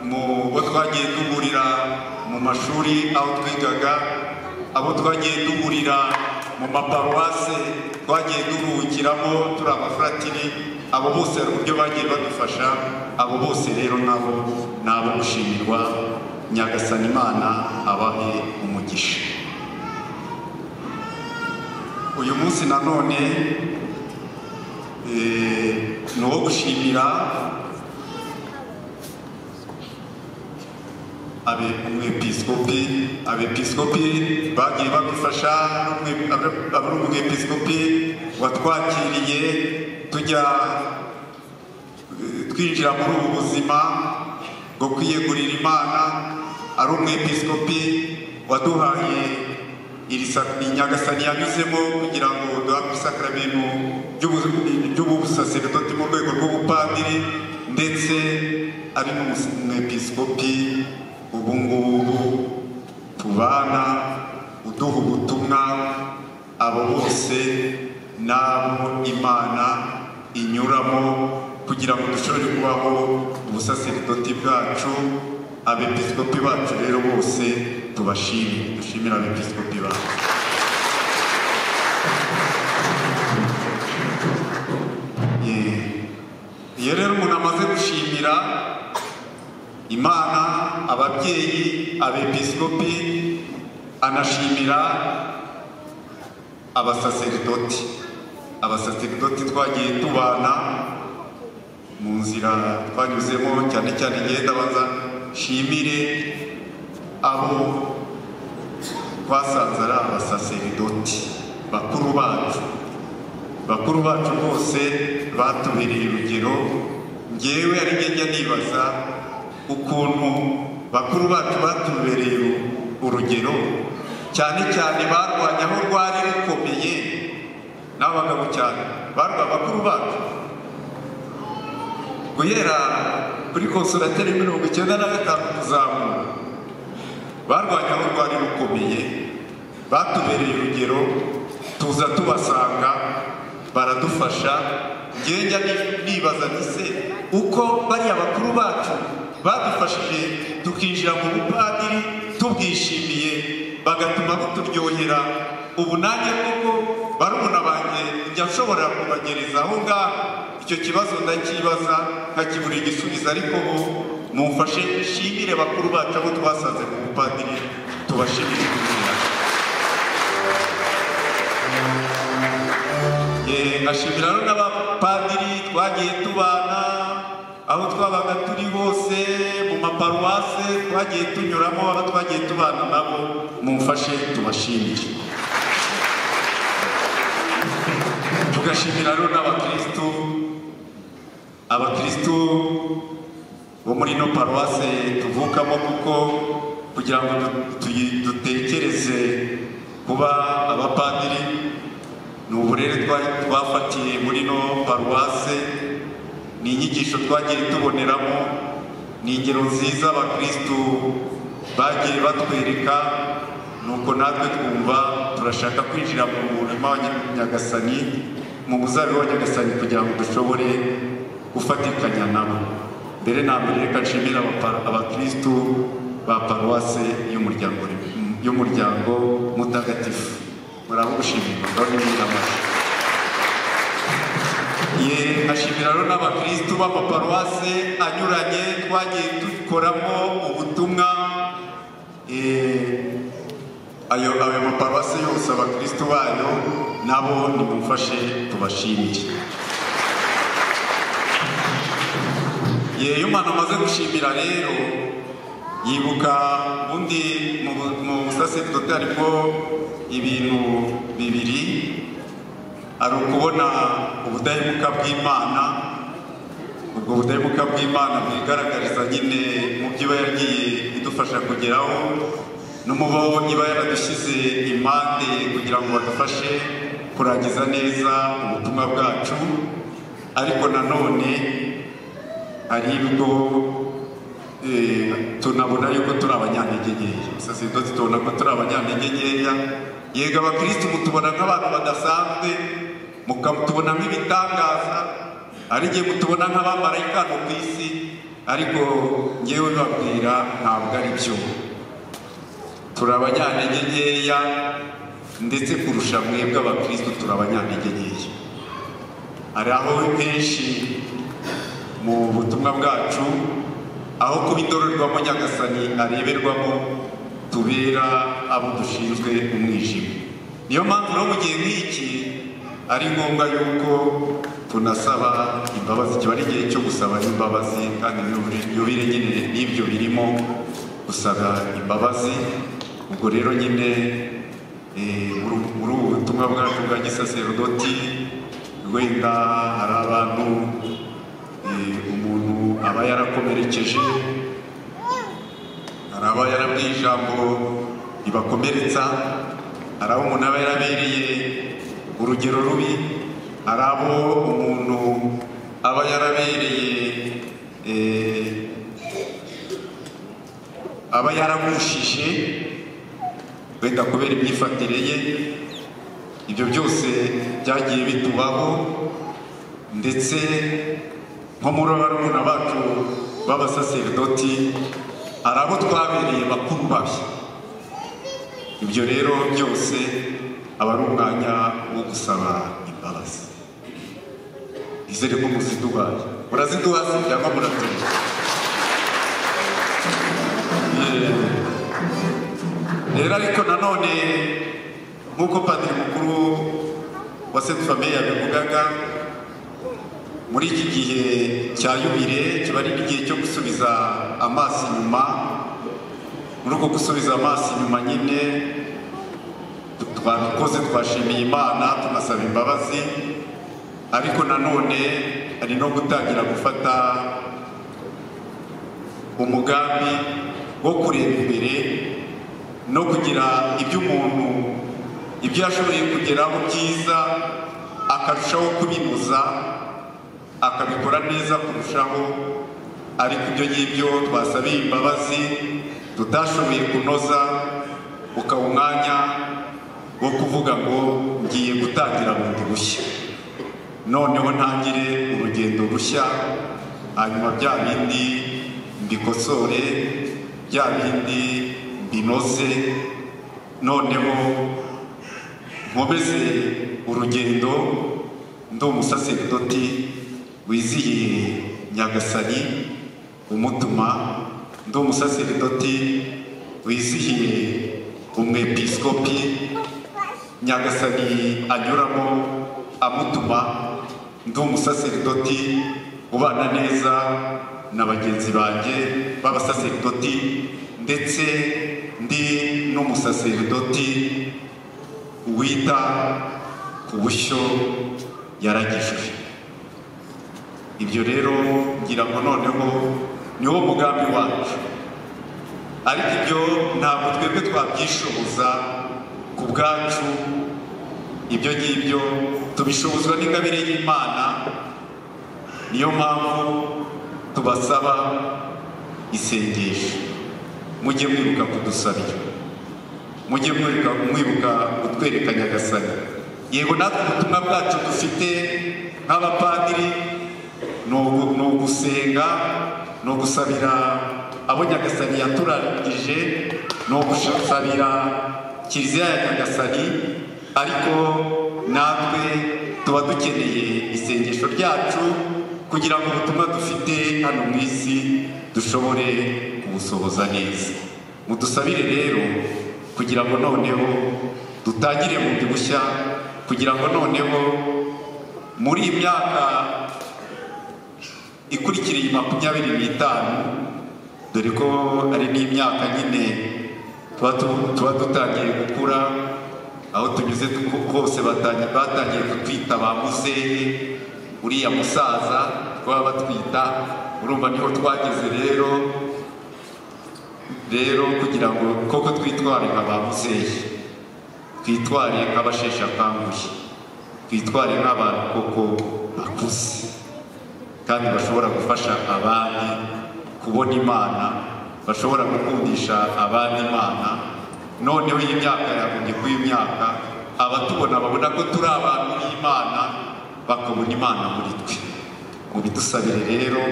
mu bo twagiye duhurira mu mashuri aho twigaga abo twagiye duhurira mu maparuwase twagiye duhugiramo turi abafuratiri abo bose hari uburyo bagiye badufasha abo bose rero nabo ni abo gushimirwa nyagasani imana abahe umugisha uyu munsi nanone eh, ni uwo gushimira abe- umwepiskopi abepiskopi bagiye badufasha n'umwe- abe- abari umwepiskopi watwakiriye tujya eh, twinjira muri ubu buzima bwo kwiyegurira imana ari umwepiskopi waduhaye iri sa- iyi nyagasani yanyuzemo kugira ngo duhabwe isakaramentu ry'ubu- ry'ubusaseredoti mu rwego rw'ubupadiri ndetse ari n'umwepiskopi ubu ngubu tubana uduha ubutumwa abo bose n'abo imana inyuramo kugira ngo dushobore kubaho ubusaseridoti bwacu abepiskopi bacu rero bose tubashimire dushimire abepiskopi bacu Yeah. iyo rero umuntu amaze gushimira imana ababyeyi abepiskopi anashimira abasaseridoti abasaseridoti twagiye tubana mu nzira twanyuzemo cyane cyane ngenda bazashimire abo twasanze ari abasaseridoti bakuru bacu bakuru bacu bose batubereye urugero ngewe ari njye njya nibaza ukuntu bakuru bacu batubereye u- urugero cyane cyane barwanye aho rwari rukomeye n'abagabo cyane barwa bakuru bacu guhera kuri konsulateri mirongo icyenda na gatanu kuzamura barwanye aho rwari rukomeye batubereye urugero tuza tubasanga baradufasha ngenda nibaza nti se uko bariya bakuru bacu badufashije tukinjira mu bupadiri tubwishimiye bagatuma buturyohera ubu nanjye koko barumuna banjye njya nshobora kubagereza aho ngaho icyo kibazo ndakibaza nkakibura igisubizo ariko ubu mumfashe nshimire bakuru bacu abo twasanze mu bupadiri tubashimire kugira Ye, nkashimira rero n'abapadiri twagiye tubana aho twabaga turi hose mu maparuwase twagiye tunyuramo abo twagiye tubana nabo mumfashe tubashimire tugashimira rero n'abakirisitu abakirisitu bo muri ino paruwase tuvukamo kuko kugira ngo du- tuyi- dutekereze kuba abapadiri ni uburere twa- twafatiye muri no paruwase ni inyigisho twagiye tuboneramo ni ingero nziza abakirisitu bagiye batwereka nuko natwe twumva turashaka kwinjira mu murima wa Nya- nyagasani mu muzabibu wa nyagasani kugira ngo dushobore gufatikanya nabo mbere na mbere reka nshimira abapa- abakirisitu ba paruwase y'umuryango rim- y'umuryango mutagatifu murabugushimira ndabona ni amashyi ye nkashimira rero n'abakirisitu b'amaparuwase anyuranye twagiye dukoramo ubutumwa Eh, ayo ayo maparuwase yose abakirisitu bayo nabo nimumfashe tubashimire ye iyo umuntu amaze gushimira rero yibuka ubundi mu bu- mu busaseridoti harimo ibintu bibiri ari ukubona ubudahemuka bw'imana ubwo budahemuka bw'imana bwigaragariza nyine mu byo iba yagiye idufasha kugeraho no mu bo iba yaradushyize impande kugira ngo badufashe kurangiza neza ubutumwa bwacu ariko nanone hari ibigo eh, tunabona yuko turi abanyantege nkeya saseridoti tubona ko turi abanyantege nkeya yego abakirisitu mutubona nk'abantu badasanzwe mukatubona nk'ibitangaza ari igihe mutubona nk'abamarayika hano ku isi ariko ngewe babwira ntabwo ari byo turi abanyantege nkeya ndetse kurusha mwebwe abakirisitu turi abanyantege nkeya hari aho henshi mu butumwa bwacu aho kuba indorerwamo nyagasani areberwamo tubera abo dushinzwe umwijima niyo mpamvu rero mu gihe nk'iki ari ngombwa yuko tunasaba imbabazi kiba ari igihe cyo gusaba imbabazi kandi yubire nyine n'ibyo birimo gusaba imbabazi ubwo rero nyine eh, muri ubu- muri ubu butumwa bwacu bwa gisaserodoti wenda hari abantu eh, umuntu aba yarakomerekeje hari aba yarabwiye ijambo ribakomeretsa hari abo umuntu aba yarabereye urugero rubi hari abo umuntu aba yarabereye eh, aba yaragushije wenda kubera imyifatire ye ibyo byose byagiye bitubaho ndetse nko muri barumuna bacu b'abasaseridoti hari abo twabereye bakuru babi ibyo rero byose aba ari umwanya wo gusaba imbabazi nizere ko muziduhaye muraziduha se cyangwa muratuye rero ariko nanone nk'uko padiri mukuru wa senti famiye yabivugaga muri iki gihe cya yubire kiba ari igihe cyo gusubiza amaso inyuma muri uko gusubiza amaso inyuma nyine twabikoze twashimiye imana tunasaba imbabazi ariko nanone hari no gutangira gufata umugambi wo kureba imbere no kugira ibyo umuntu ibyo yashoboye kugeraho byiza akarushaho kubinoza akabikora neza kurushaho ariko ibyo ngibyo twasabiye imbabazi tutashoboye kunoza ukaba umwanya wo kuvuga ngo ngiye gutangira bundi bushya noneho ntangire urugendo rushya hanyuma bya bindi mbikosore bya bindi binoze noneho nkomeze urugendo ndi umusaseridoti wizihiye nyagasani umutuma ndi umusaseridoti wizihiye umwepiskopi nyagasani anyuramo amutuma ndi umusaseridoti ubana neza na bagenzi banjye b'abasaseridoti ndetse ndi n'umusaseridoti wita ku bushyo yaragijwe ibyo rero ngira ngo noneho niwo mugambi wacu ariko ibyo ntabwo twebwe twabyishoboza ku bwacu ibyo ngibyo tubishobozwa n'ingabire y'imana niyo mpamvu tubasaba isengesho mujye mwibuka kudusabira mujye mwibuka mwibuka kutwereka nyagasani yego natwe ubutumwa bwacu dufite nk'abapadiri ni ugu- ni ugusenga ni ugusabira abo nyagasani yaturangije ni ugusabira kiliziya ya nyagasani ariko natwe tuba dukeneye isengesho ryacu kugira ngo ubutumwa dufite hano mu isi dushobore kubusohoza neza mudusabire rero kugira ngo noneho dutangire bundi bushya kugira ngo noneho muri iyi myaka ikurikiriye makumyabiri n'itanu dore ko ari n'imyaka nyine tuba tu- tuba dutangiye gukura aho tunyuze tu- hose batangi- batangiye kutwita ba muzehe uriya musaza twaba batwita urumva niho twageze rero rero kugira ngo koko twitware nka ba muzehe twitware nk'abasheshe akanguhe twitware nk'abantu koko bakuze kandi bashobora gufasha abandi kubona imana bashobora gukundisha abandi imana noneho iyi myaka yagombye kuba imyaka abatubona babona ko turi abantu b'imana bakabona imana muri twe mubidusabire rero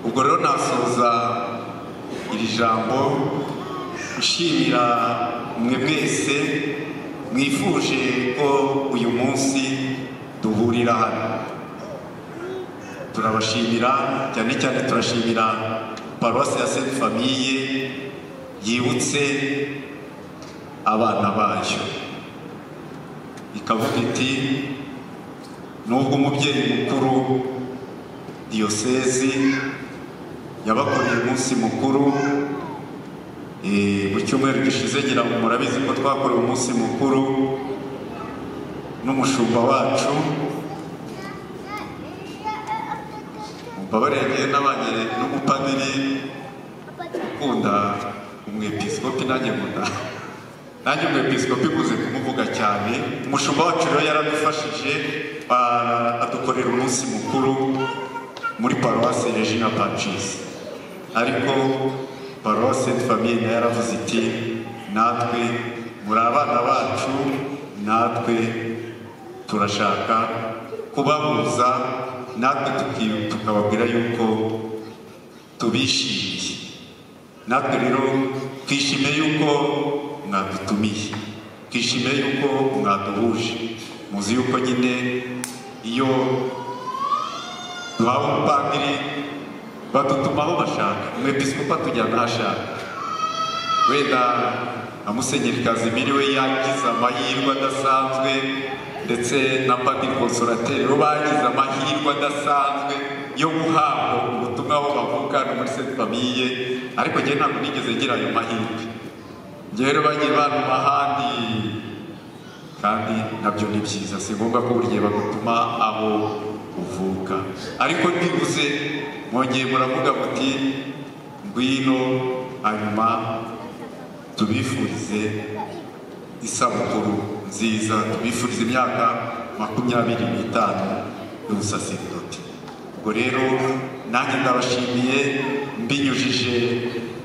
ubwo rero nasoza iri jambo nshimira mwe mwese mwifuje ko uyu munsi duhurira hano turabashimira cyane cyane turashimira paruwasi ya senti famiye yibutse abana bayo ikavuga iti nubwo umubyeyi mukuru diyosezi yabakoreye umunsi mukuru eh, mu cyumweru gishize ngira ngo murabizi ko twakorewe umunsi mukuru n'umushumba wacu mbabarenge n'abanye n'umupadiri ukunda umwepiskopi nanjye nkunda nanjye umwepiskopi nkuze kumuvuga cyane umushumba wacu rero yaradufashije ah, adukorera umunsi mukuru muri paruwasi regina pacisi ariko paruwasi senti famiye nayo yaravuze iti natwe muri abana bacu natwe turashaka kubahuza natwe tuki- tukababwira yuko tubishimiye natwe rero twishimiye yuko mwadutumiye twishimiye yuko mwaduhuje muzi yuko nyine iyo duhawe umupadiri badutuma aho bashaka umwepiskopi atujyana aho ashaka wenda na musenyeri kazimiri we yagize amahirwe adasanzwe ndetse na padiri konsorateri bo bagize amahirwe adasanzwe yo guhabwa ubutumwa aho bavuka no muri senti famiye ariko njye ntabwo nigeze ngira ayo mahirwe njye rero bagiye bantuma ahandi kandi nabyo ni byiza si ngombwa ko buri gihe bagutuma aho uvuka ariko ndibuze mwongeye muravuga muti ngwino hanyuma tubifurize isabukuru nziza tubifurize imyaka makumyabiri n'itanu y'ubusaserdoti ubwo rero nanjye ndabashimiye mbinyujije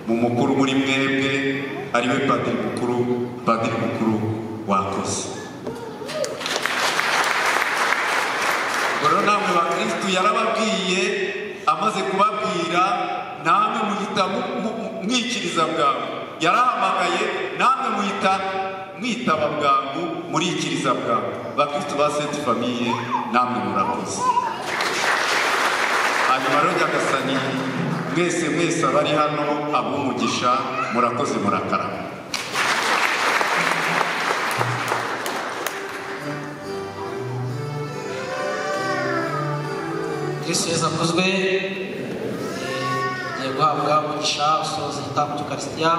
mu mukuru muri mwebwe ariwe padiri mukuru padiri mukuru wakoze ubwo rero namwe bakristu yarababwiye amaze kubabwira namwe muhita mu- mu- mu- mwikiriza bwangu yarahamagaye namwe muhita mwitaba bwangu murikiriza bwangu bakristu ba senti famiye namwe murakoze hanyuma rero nyagasani mwese mwese abari hano abumugisha murakoze murakarama kristo yesu akozwe agiye guhabwa umugisha usoza igitambo cy'ukarisitiya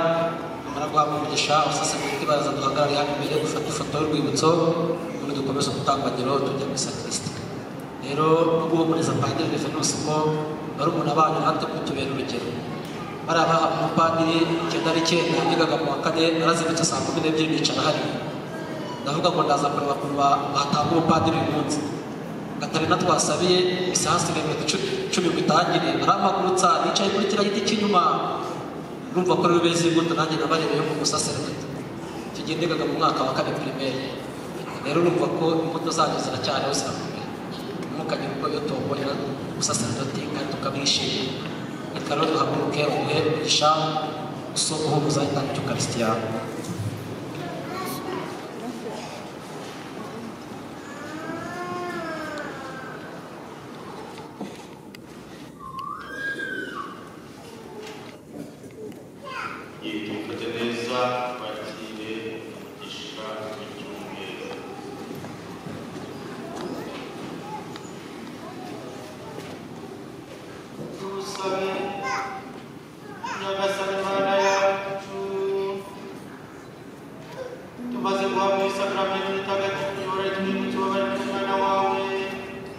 nyamara guhabwa umugisha abasaserdoti baraza duhagarare hano imbere gufata ifoto y'urwibutso ubundi dukomeza gutambagiro tujya muri sakristi rero no guhumuriza padiri revenusi ko barumuna banyu natwe kutubera urugero bariya baha umupadiri icyenda n'icyenda yigaga mu wa kane arazindutse saa kumi n'ebyiri nicara hariya ndavuga ngo ndaza kureba ukuntu ba- batanga umupadiri uyu munsi gatarina twasabiye isaha isigaye iminota icu- cumi ngo itangire arampagurutsa yicaye kuri kiriya giti cy'inyuma urumva ko rero beza imbuto nanjye nabarebeyeho mu musaserdoti icyo gihe nigaga mu mwaka wa kane pirimeri rero urumva ko imbuto zanyu ziracyariho zirakomeye ntimukagire ubwo iyo tomborera ubusaserdoti kandi tukabwishimira reka rero duhaguruke umuhe umugisha usoko uhuguza itanga cy'ukarisitiya yitwikate neza bakire umugisha w'icyumweru dusabe nyagasani mana yacu tumaze guhabwa isakaramentu itagatifu ihora twibutse ubabare bw'umwana wawe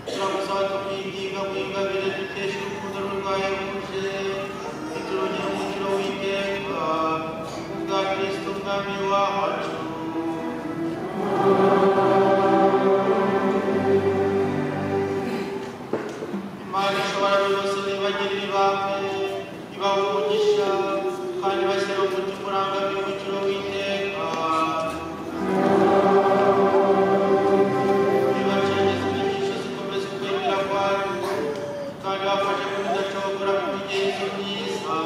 turagusaba tukwinginga mwingabire dukesha urukundo rwagahebuje biturongera umukiro w'iteka kubwa kristo mwami wacu imana ishobora byose nibagirira ibambe ibaha umugisha kandi bashyira umutima urangamiye umukiro w'iteka nibacengeza inyigisho zikomeza ukwemera kwacu kandi bafashe kudacogora ku migenzo myiza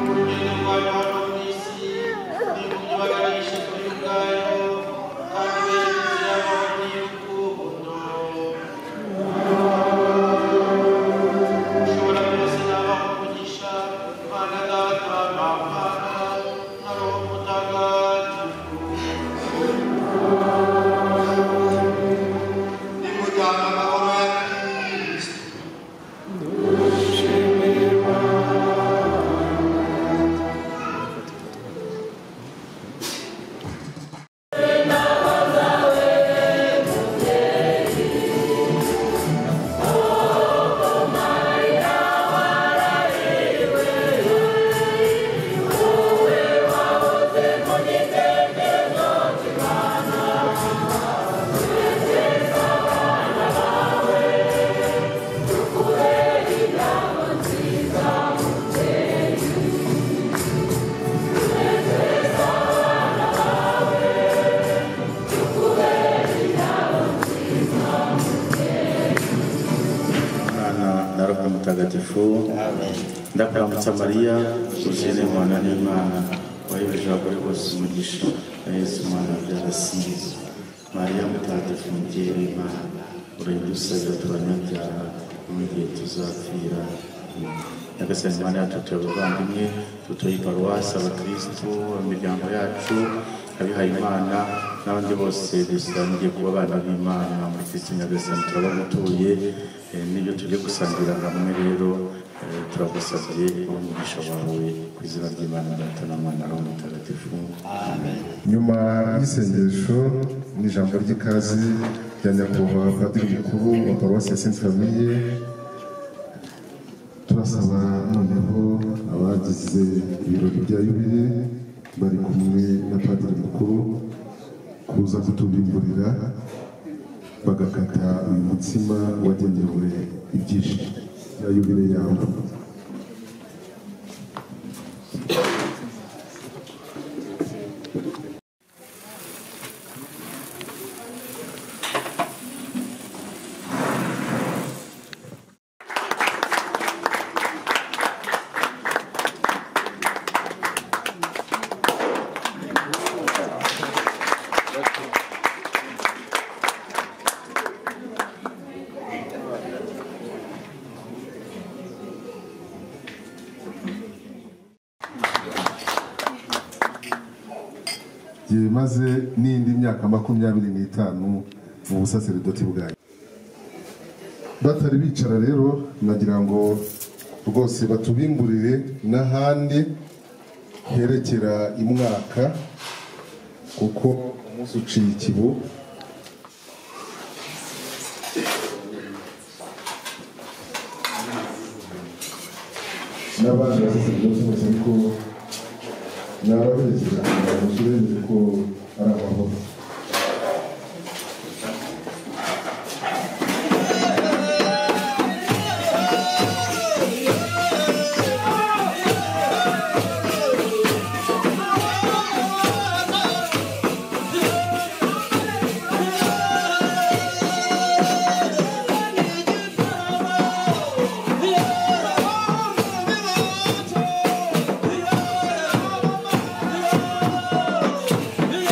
urugendo rwayo hano ku isi ni ukuyibaganisha kuri ubwayo kandi berekeza inzira y'amahoro n'iy'urukundo ushobora byose nabaha umugisha mana data nawe mutagatifu ndakuramutsa mariya uzire umwana n'imana wayobeje abagore bose umugisha na yesu umwana byarasinze mariya mutagatifu mubyeyi w'imana urenge usabira turanyabyaha no mu gihe tuzapfira nyagasani imana yacu tuyobe abavandimwe dutuye paruwasi abakirisitu imiryango yacu abihaye imana n'abandi bose dusangiye kuba abana b'imana muri kristo nyagasani turaba mutuye eh, n'ibyo tugiye gusangira hamwe rero eh, turagusabye umugisha wawe ku izina ry'imana data na mwana roho mutagatifu amen nyuma y'isengesho ni ijambo ry'ikazi rya nyakubahwa padiri mukuru wa paruwasi ya sainte famille turasaba noneho abagize ibirori bya yubile bari kumwe na padiri mukuru kuza kuturimburira bagakata uyu mutsima wagenewe ibyishimo bya yubile yabo maze n'indi myaka makumyabiri n'itanu mu busaseridoti bwanyu batari bicara rero nagira ngo rwose batubimburire n'ahandi herekera imwaka kuko umunsi uciye ikibu n'abandi basaseridoti bose ariko narabeshye kugira ngo turebe ko ari amahoro Yeah.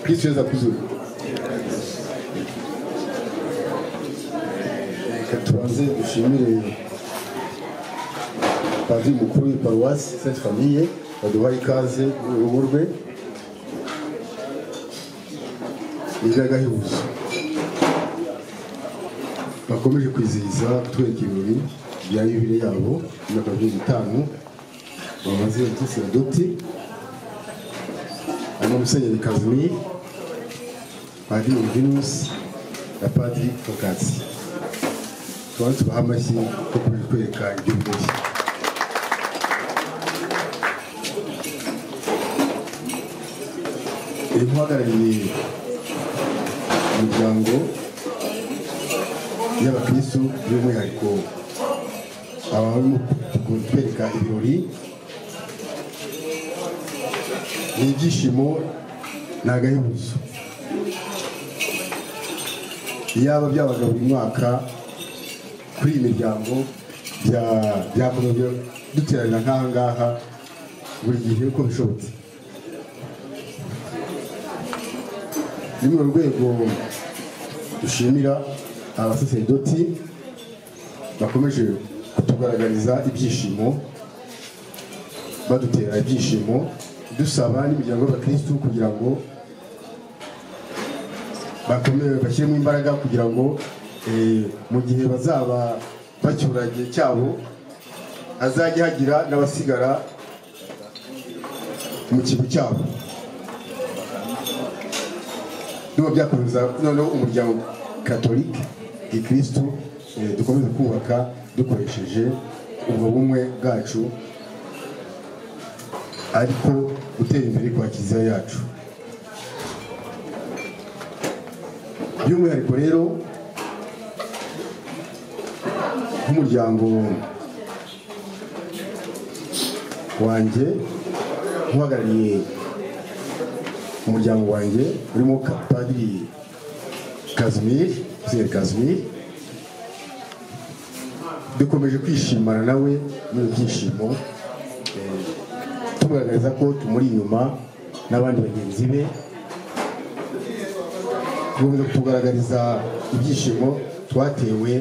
tukicheza vizuri. Reka tubanze dushimire padiri mukuru w'iparuwasi Sainte Famille baduha ikaze mu rugo rwe n'iragahebuzo bakomeje kwizihiza kutwereka ibirori bya yubile yabo imyaka mirongo itanu bamaze muri sinodoti harimo musenyeri kazimiri padiri uvinusi na padiri fokasi tukaba tubaha amashyi ko kuri kwereka ibyo birori irimo uhagarariye imiryango y'abakristu by'umwihariko aba barimo kutwereka ibirori ni ibyishimo ni agahebuzo iyaba byabaga buri mwaka kuri iyi miryango bya- byakomeza duteranira nk'aha ngaha buri gihe uko bishobotse ni muri urwo rwego dushimira abasaseredoti bakomeje kutugaragariza ibyishimo badutera ibyishimo dusaba n'imiryango y'abakirisitu kugira ngo bakomeye bashyiremo imbaraga kugira ngo eh, mu gihe bazaba bacyura igihe cyabo hazajya hagira n'abasigara mu kigo cyabo niba byakomeza noneho umuryango katolike gikirisitu eh, dukomeze kubaka dukoresheje ubwo bumwe bwacu ariko gutera imbere kwa kiliziya yacu by'umwihariko rero nk'umuryango wanjye nk'uhagarariye umuryango wanjye urimo ka- padiri kazimiri musenyeri kazimiri dukomeje kwishimana nawe muri byishimo eh, tumugaragariza ko tumuri inyuma n'abandi bagenzi be dukomeza kutugaragariza ibyishimo twatewe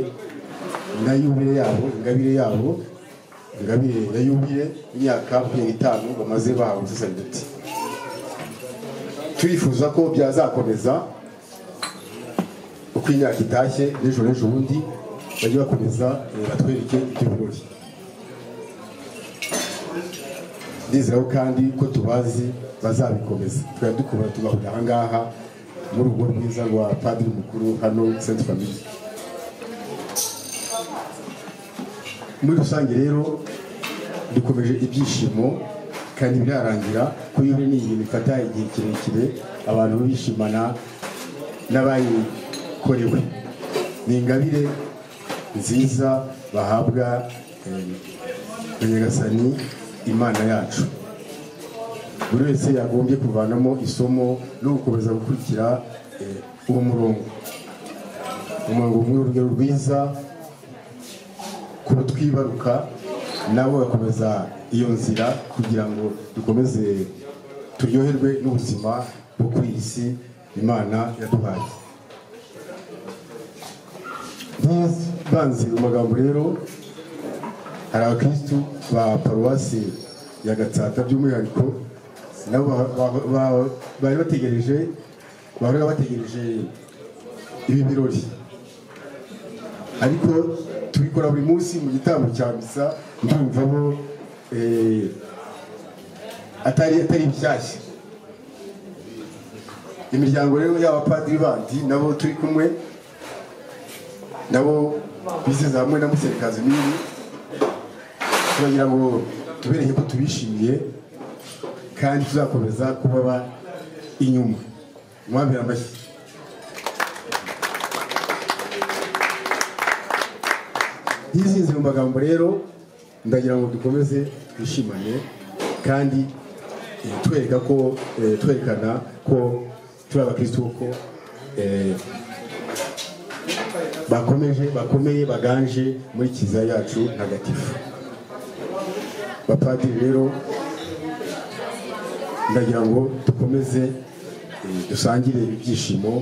na yubile yabo ingabire yabo ingabire ya yubile imyaka makumyabiri n'itanu bamaze bahawe ubusasaridoti turifuza ko byazakomeza uko imyaka itashye n'ejo n'ejo bundi bajye bakomeza eh, batwereke ibyo birori ndizeraho kandi ko tubazi bazabikomeza tukaba dukubura tugahurira aha ngaha mu rugo rwiza rwa padiri mukuru hano senti famiye muri rusange rero dukomeje ibyishimo kandi birarangira ko iyo ni ibintu bifata igihe kirekire abantu bishimana n'abayikorewe ni ingabire nziza bahabwa eh, na nyagasani imana yacu buri wese yagombye kuvanamo isomo no gukomeza gukurikira eh, uwo murongo umurongo umwe urugero rwiza kuba twibaruka nabo bagakomeza iyo nzira kugira ngo dukomeze turyoherwe n'ubuzima bwo kuri iyi si imana yaduhaye ntibanze amagambo rero hari abakirisitu ba paruwasi ya gatsata by'umwihariko nabo ba- ba- ba- bari bategereje bahora bategereje ibi birori ariko tubikora buri munsi mu gitambo cya misa ndumvamo eh, atari atari bishyashya imiryango rero y'abapadiri bandi nabo turi kumwe nabo biseze hamwe na Musenyeri Kazimiri turagira ngo tubereye ko tubishimiye kandi tuzakomeza kubaba inyuma mwambere amashyi yizinze mu magambo rero ndagira ngo dukomeze twishimane kandi eh, twereka ko eh, twerekana ko turi abakirisitu ko eh, bakomeje bakomeye baganje muri kiliziya yacu ntagatifu bapadiri rero ndagira ngo dukomeze eh, dusangire ibyishimo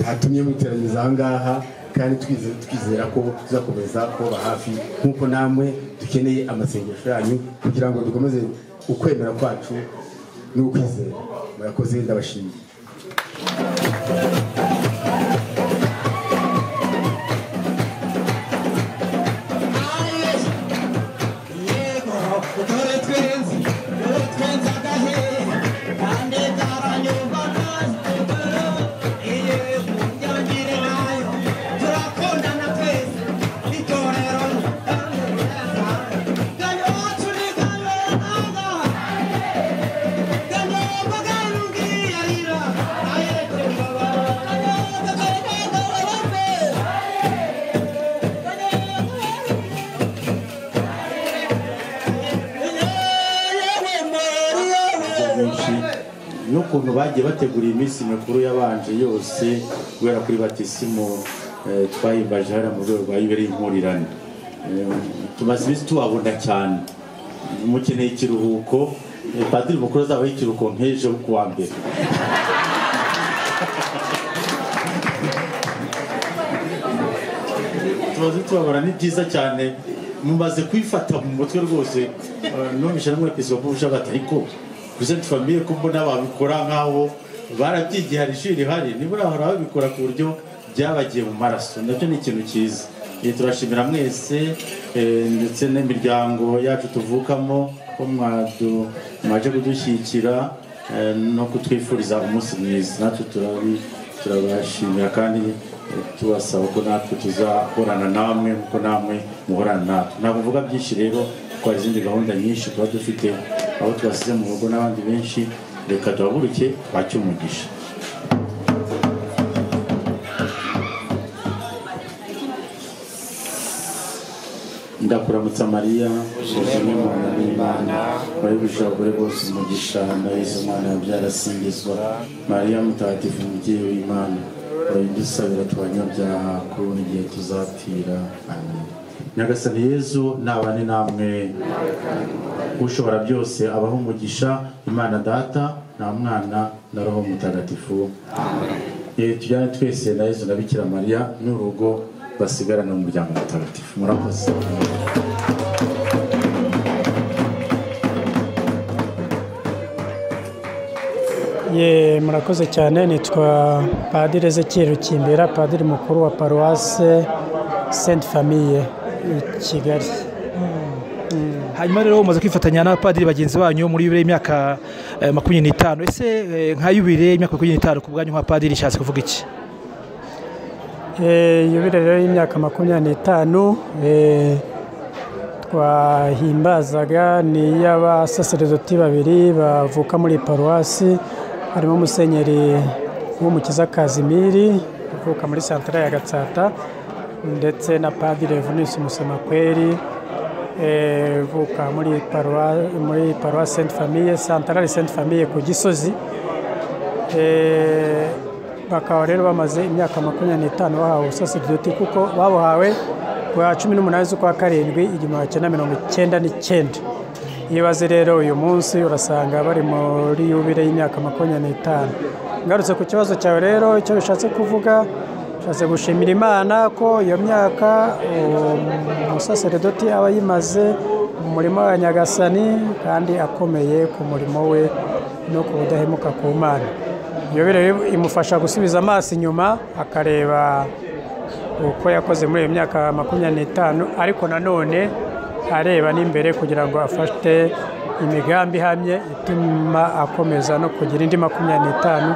byatumye muteranyiriza aha ngaha kandi twize- twizera ko tuzakomeza kuba hafi nk'uko namwe dukeneye amasengesho yanyu kugira ngo dukomeze ukwemera kwacu n'ukwizera murakoze ndabashimiye benshi n'ukuntu bagiye bategura iminsi mikuru yabanje yose guhera kuri batisimu eh, twahimbaje hariya mu rwego rwa yuberi y'impurirane Eh, tumaze iminsi tubabona cyane mukeneye ikiruhuko eh, padiri mukuru azabaho ikiruhuko nk'ejo ku wa mbere tumaze tubabona ni byiza cyane mumaze kwifata mu mutwe rwose Eh, numvise n'umwepisopo ushabata ariko kuzenti famiye ko mbona babikora nk'aho barabyigiye hari ishuri rihari nibura bahora babikora ku buryo byabagiye mu maraso nabyo ni ikintu cyiza Eh, turashimira mwese eh, ndetse n'imiryango yacu tuvukamo ko mwadu- mwaje kudushyigikira eh, no kutwifuriza umunsi mwiza natwe turabi turabashimira kandi eh, tubasaba ko natwe tuzahorana namwe kuko namwe muhorana natwe ntabwo mvuga byinshi rero kuko hari izindi gahunda nyinshi tuba dufite abo twasize mu rugo n'abandi benshi reka duhaguruke twacye umugisha ndakuramutsa mariya uzuzumwe mu muntu n'imana wahebuje abagore bose umugisha na yesu mwana byarasingizwa mariya mutagatifu umubyeyi w'imana urayidusabira tubanyabyaha kuri buri gihe tuzapfira amen nyagasani yezu nabane namwe ushobora byose abaho umugisha imana data nta mwana na roho mutagatifu Eh, tujyane twese na yezu na bikira mariya n'urugo basigarana umuryango mutagatifu murakoze ye murakoze cyane nitwa padiri ezekiel rukimbera padiri mukuru wa paruwase sainte famille i kigali hanyuma rero umaze kwifatanya n'abapadiri bagenzi banyu muri yubire y'imyaka eh, makumyabiri n'itanu ese eh, nka yubire y'imyaka makumyabiri n'itanu ku bwanyu nka padiri ishatse kuvuga iki Eh, yubile rero y'imyaka makumyabiri n'itanu eh, twahimbazaga ni iy'abasaseredoti babiri bavuka muri paruwasi harimo musenyeri w'umukiza kazimiri uvuka muri santara ya gatsata ndetse na padiri venus musemakweri eh, uvuka muri paruwa muri paruwasi senti famiye santarari senti famiye ku gisozi Eh, bakaba rero bamaze imyaka makumyabiri n'itanu bahawe ubusaseridoti kuko babuhawe kwa cumi n'umunani z'ukwa karindwi igihumbi kimwe na mirongo icyenda n'icyenda iyo baze rero uyu munsi urasanga bari muri yubile y'imyaka makumyabiri n'itanu ngarutse ku kibazo cyawe rero icyo bishatse kuvuga bishatse gushimira imana ko iyo myaka umusaseridoti aba yimaze mu murimo wa nyagasani kandi akomeye ku murimo we no ku budahemuka ku mana iyo rero imufasha gusubiza amaso inyuma akareba uko yakoze muri iyo myaka makumyabiri n'itanu ariko nanone areba n'imbere kugira ngo afate imigambi ihamye ituma akomeza no kugira indi makumyabiri n'itanu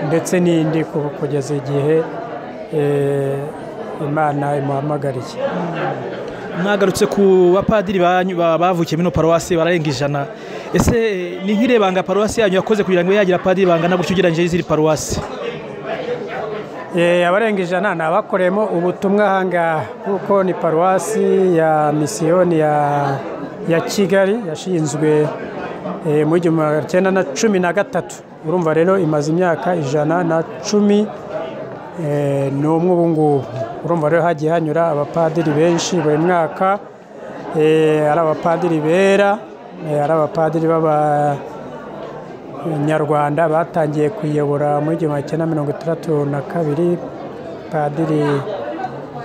ndetse n'indi ku- kugeza igihe eh, imana imuhamagariye mwagarutse ku bapadiri banyu ba- bavukiye muri ino paruwasi bararenga ijana ese eh, ni nk'irebanga paruwasi yanyu yakoze kugira ngo ibe yagira apadiri bangana gutyo ugereranyije n'izindi paruwasi Eh, abarenga ijana ni abakoreyemo ubutumwa aha ngaha kuko ni paruwasi ya misiyoni ya ya kigali yashinzwe eh, mu igihumbi magana cyenda na cumi na gatatu urumva rero imaze imyaka ijana na cumi eh, n'umwe ubu ngubu urumva rero hagiye hanyura abapadiri benshi buri mwaka eh, ari abapadiri bera eh, ari abapadiri b'aba nyarwanda batangiye kuyobora muri igihumbi kimwe na mirongo itandatu na kabiri padiri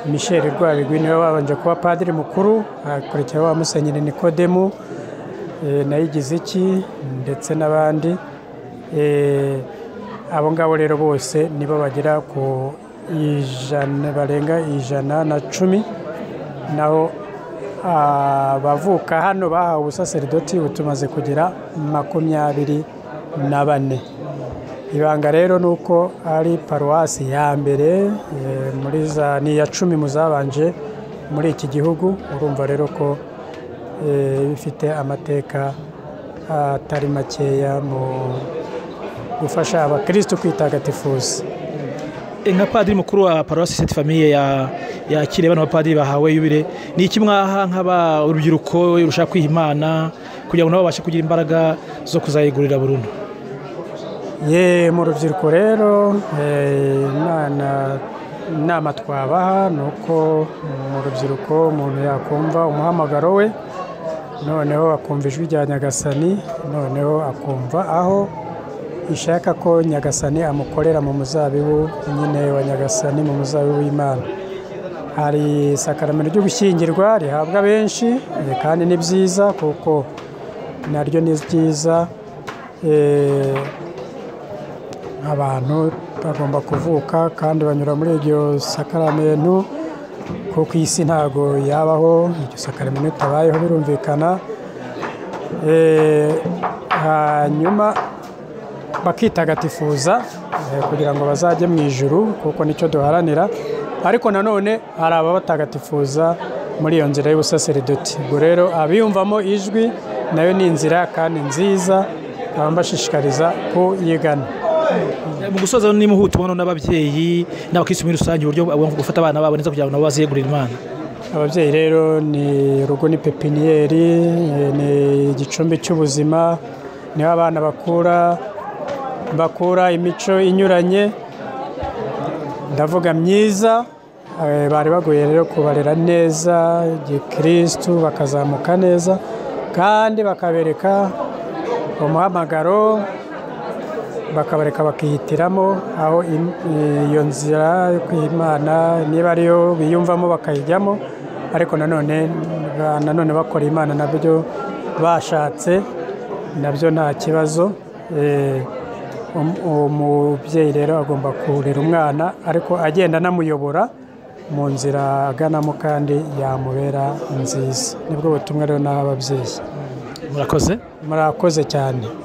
michel rwabigwi niwe wabanje kuba padiri mukuru hakurikiraho wa musenyeri nikodemu eh, na igiziki ndetse n'abandi Eh, abo ngabo rero bose nibo bagera ku ijana barenga ijana na cumi naho abavuka hano bahawe ubusaseridoti butumaze kugera makumyabiri na bane ibanga rero ni uko ari paruwasi ya mbere eh, muri za ni iya cumi mu zabanje muri iki gihugu urumva rero ko eh, bifite amateka atari makeya mu gufasha abakristo kwitagatifuza nka padiri mukuru wa paruwasi seti famiye ya ya kireba n'abapadiri bahawe yubire ni iki mwaha nk'aba urubyiruko rushaka kwiha imana kugira ngo nabo babashe kugira imbaraga zo kuzayigurira burundu ye mu rubyiruko rero eh, imana inama twabaha ni uko mu rubyiruko umuntu yakumva umuhamagaro we noneho akumva ijwi rya nyagasani noneho akumva aho ishaka ko nyagasani amukorera mu muzabibu nyine wa nyagasani mu muzabibu w'imana hari isakaramento ryo gushyingirwa rihabwa benshi eh, kandi ni byiza kuko naryo ni ryiza eh, abantu bagomba kuvuka kandi banyura muri iryo sakaramento kuko isi ntago yabaho iryo sakaramento ritabayeho birumvikana Eh, hanyuma bakitagatifuza eh, kugira ngo bazajye mu ijuru kuko nicyo duharanira ariko nanone hari ababatagatifuza muri iyo nzira y'ubusaseridoti ubwo rero abiyumvamo ijwi nayo ni inzira kandi nziza nkaba mbashishikariza kuyigana mu gusoza ni muhutu ubona n'ababyeyi n'abakirisitu muri rusange uburyo bagomba gufata abana babo neza kugira ngo nabo baziyegurire imana ababyeyi rero ni urugo ni pepiniyeri eh, ni igicumbi cy'ubuzima niho abana bakura bakura imico inyuranye ndavuga myiza eh, bari bagoye rero kubarera neza gikristu bakazamuka neza kandi bakabereka umuhamagaro bakabareka bakihitiramo aho im- iyo nzira yo kwimana niba ariyo biyumvamo bakayijyamo ariko nanone ba- nanone bakora imana nabyo bashatse nabyo nta kibazo eh, Um- umubyeyi rero agomba kurera umwana ariko agenda anamuyobora mu nzira aganamo kandi yamubera nziza nibwo butumwa rero n'aho ababyeyi murakoze murakoze cyane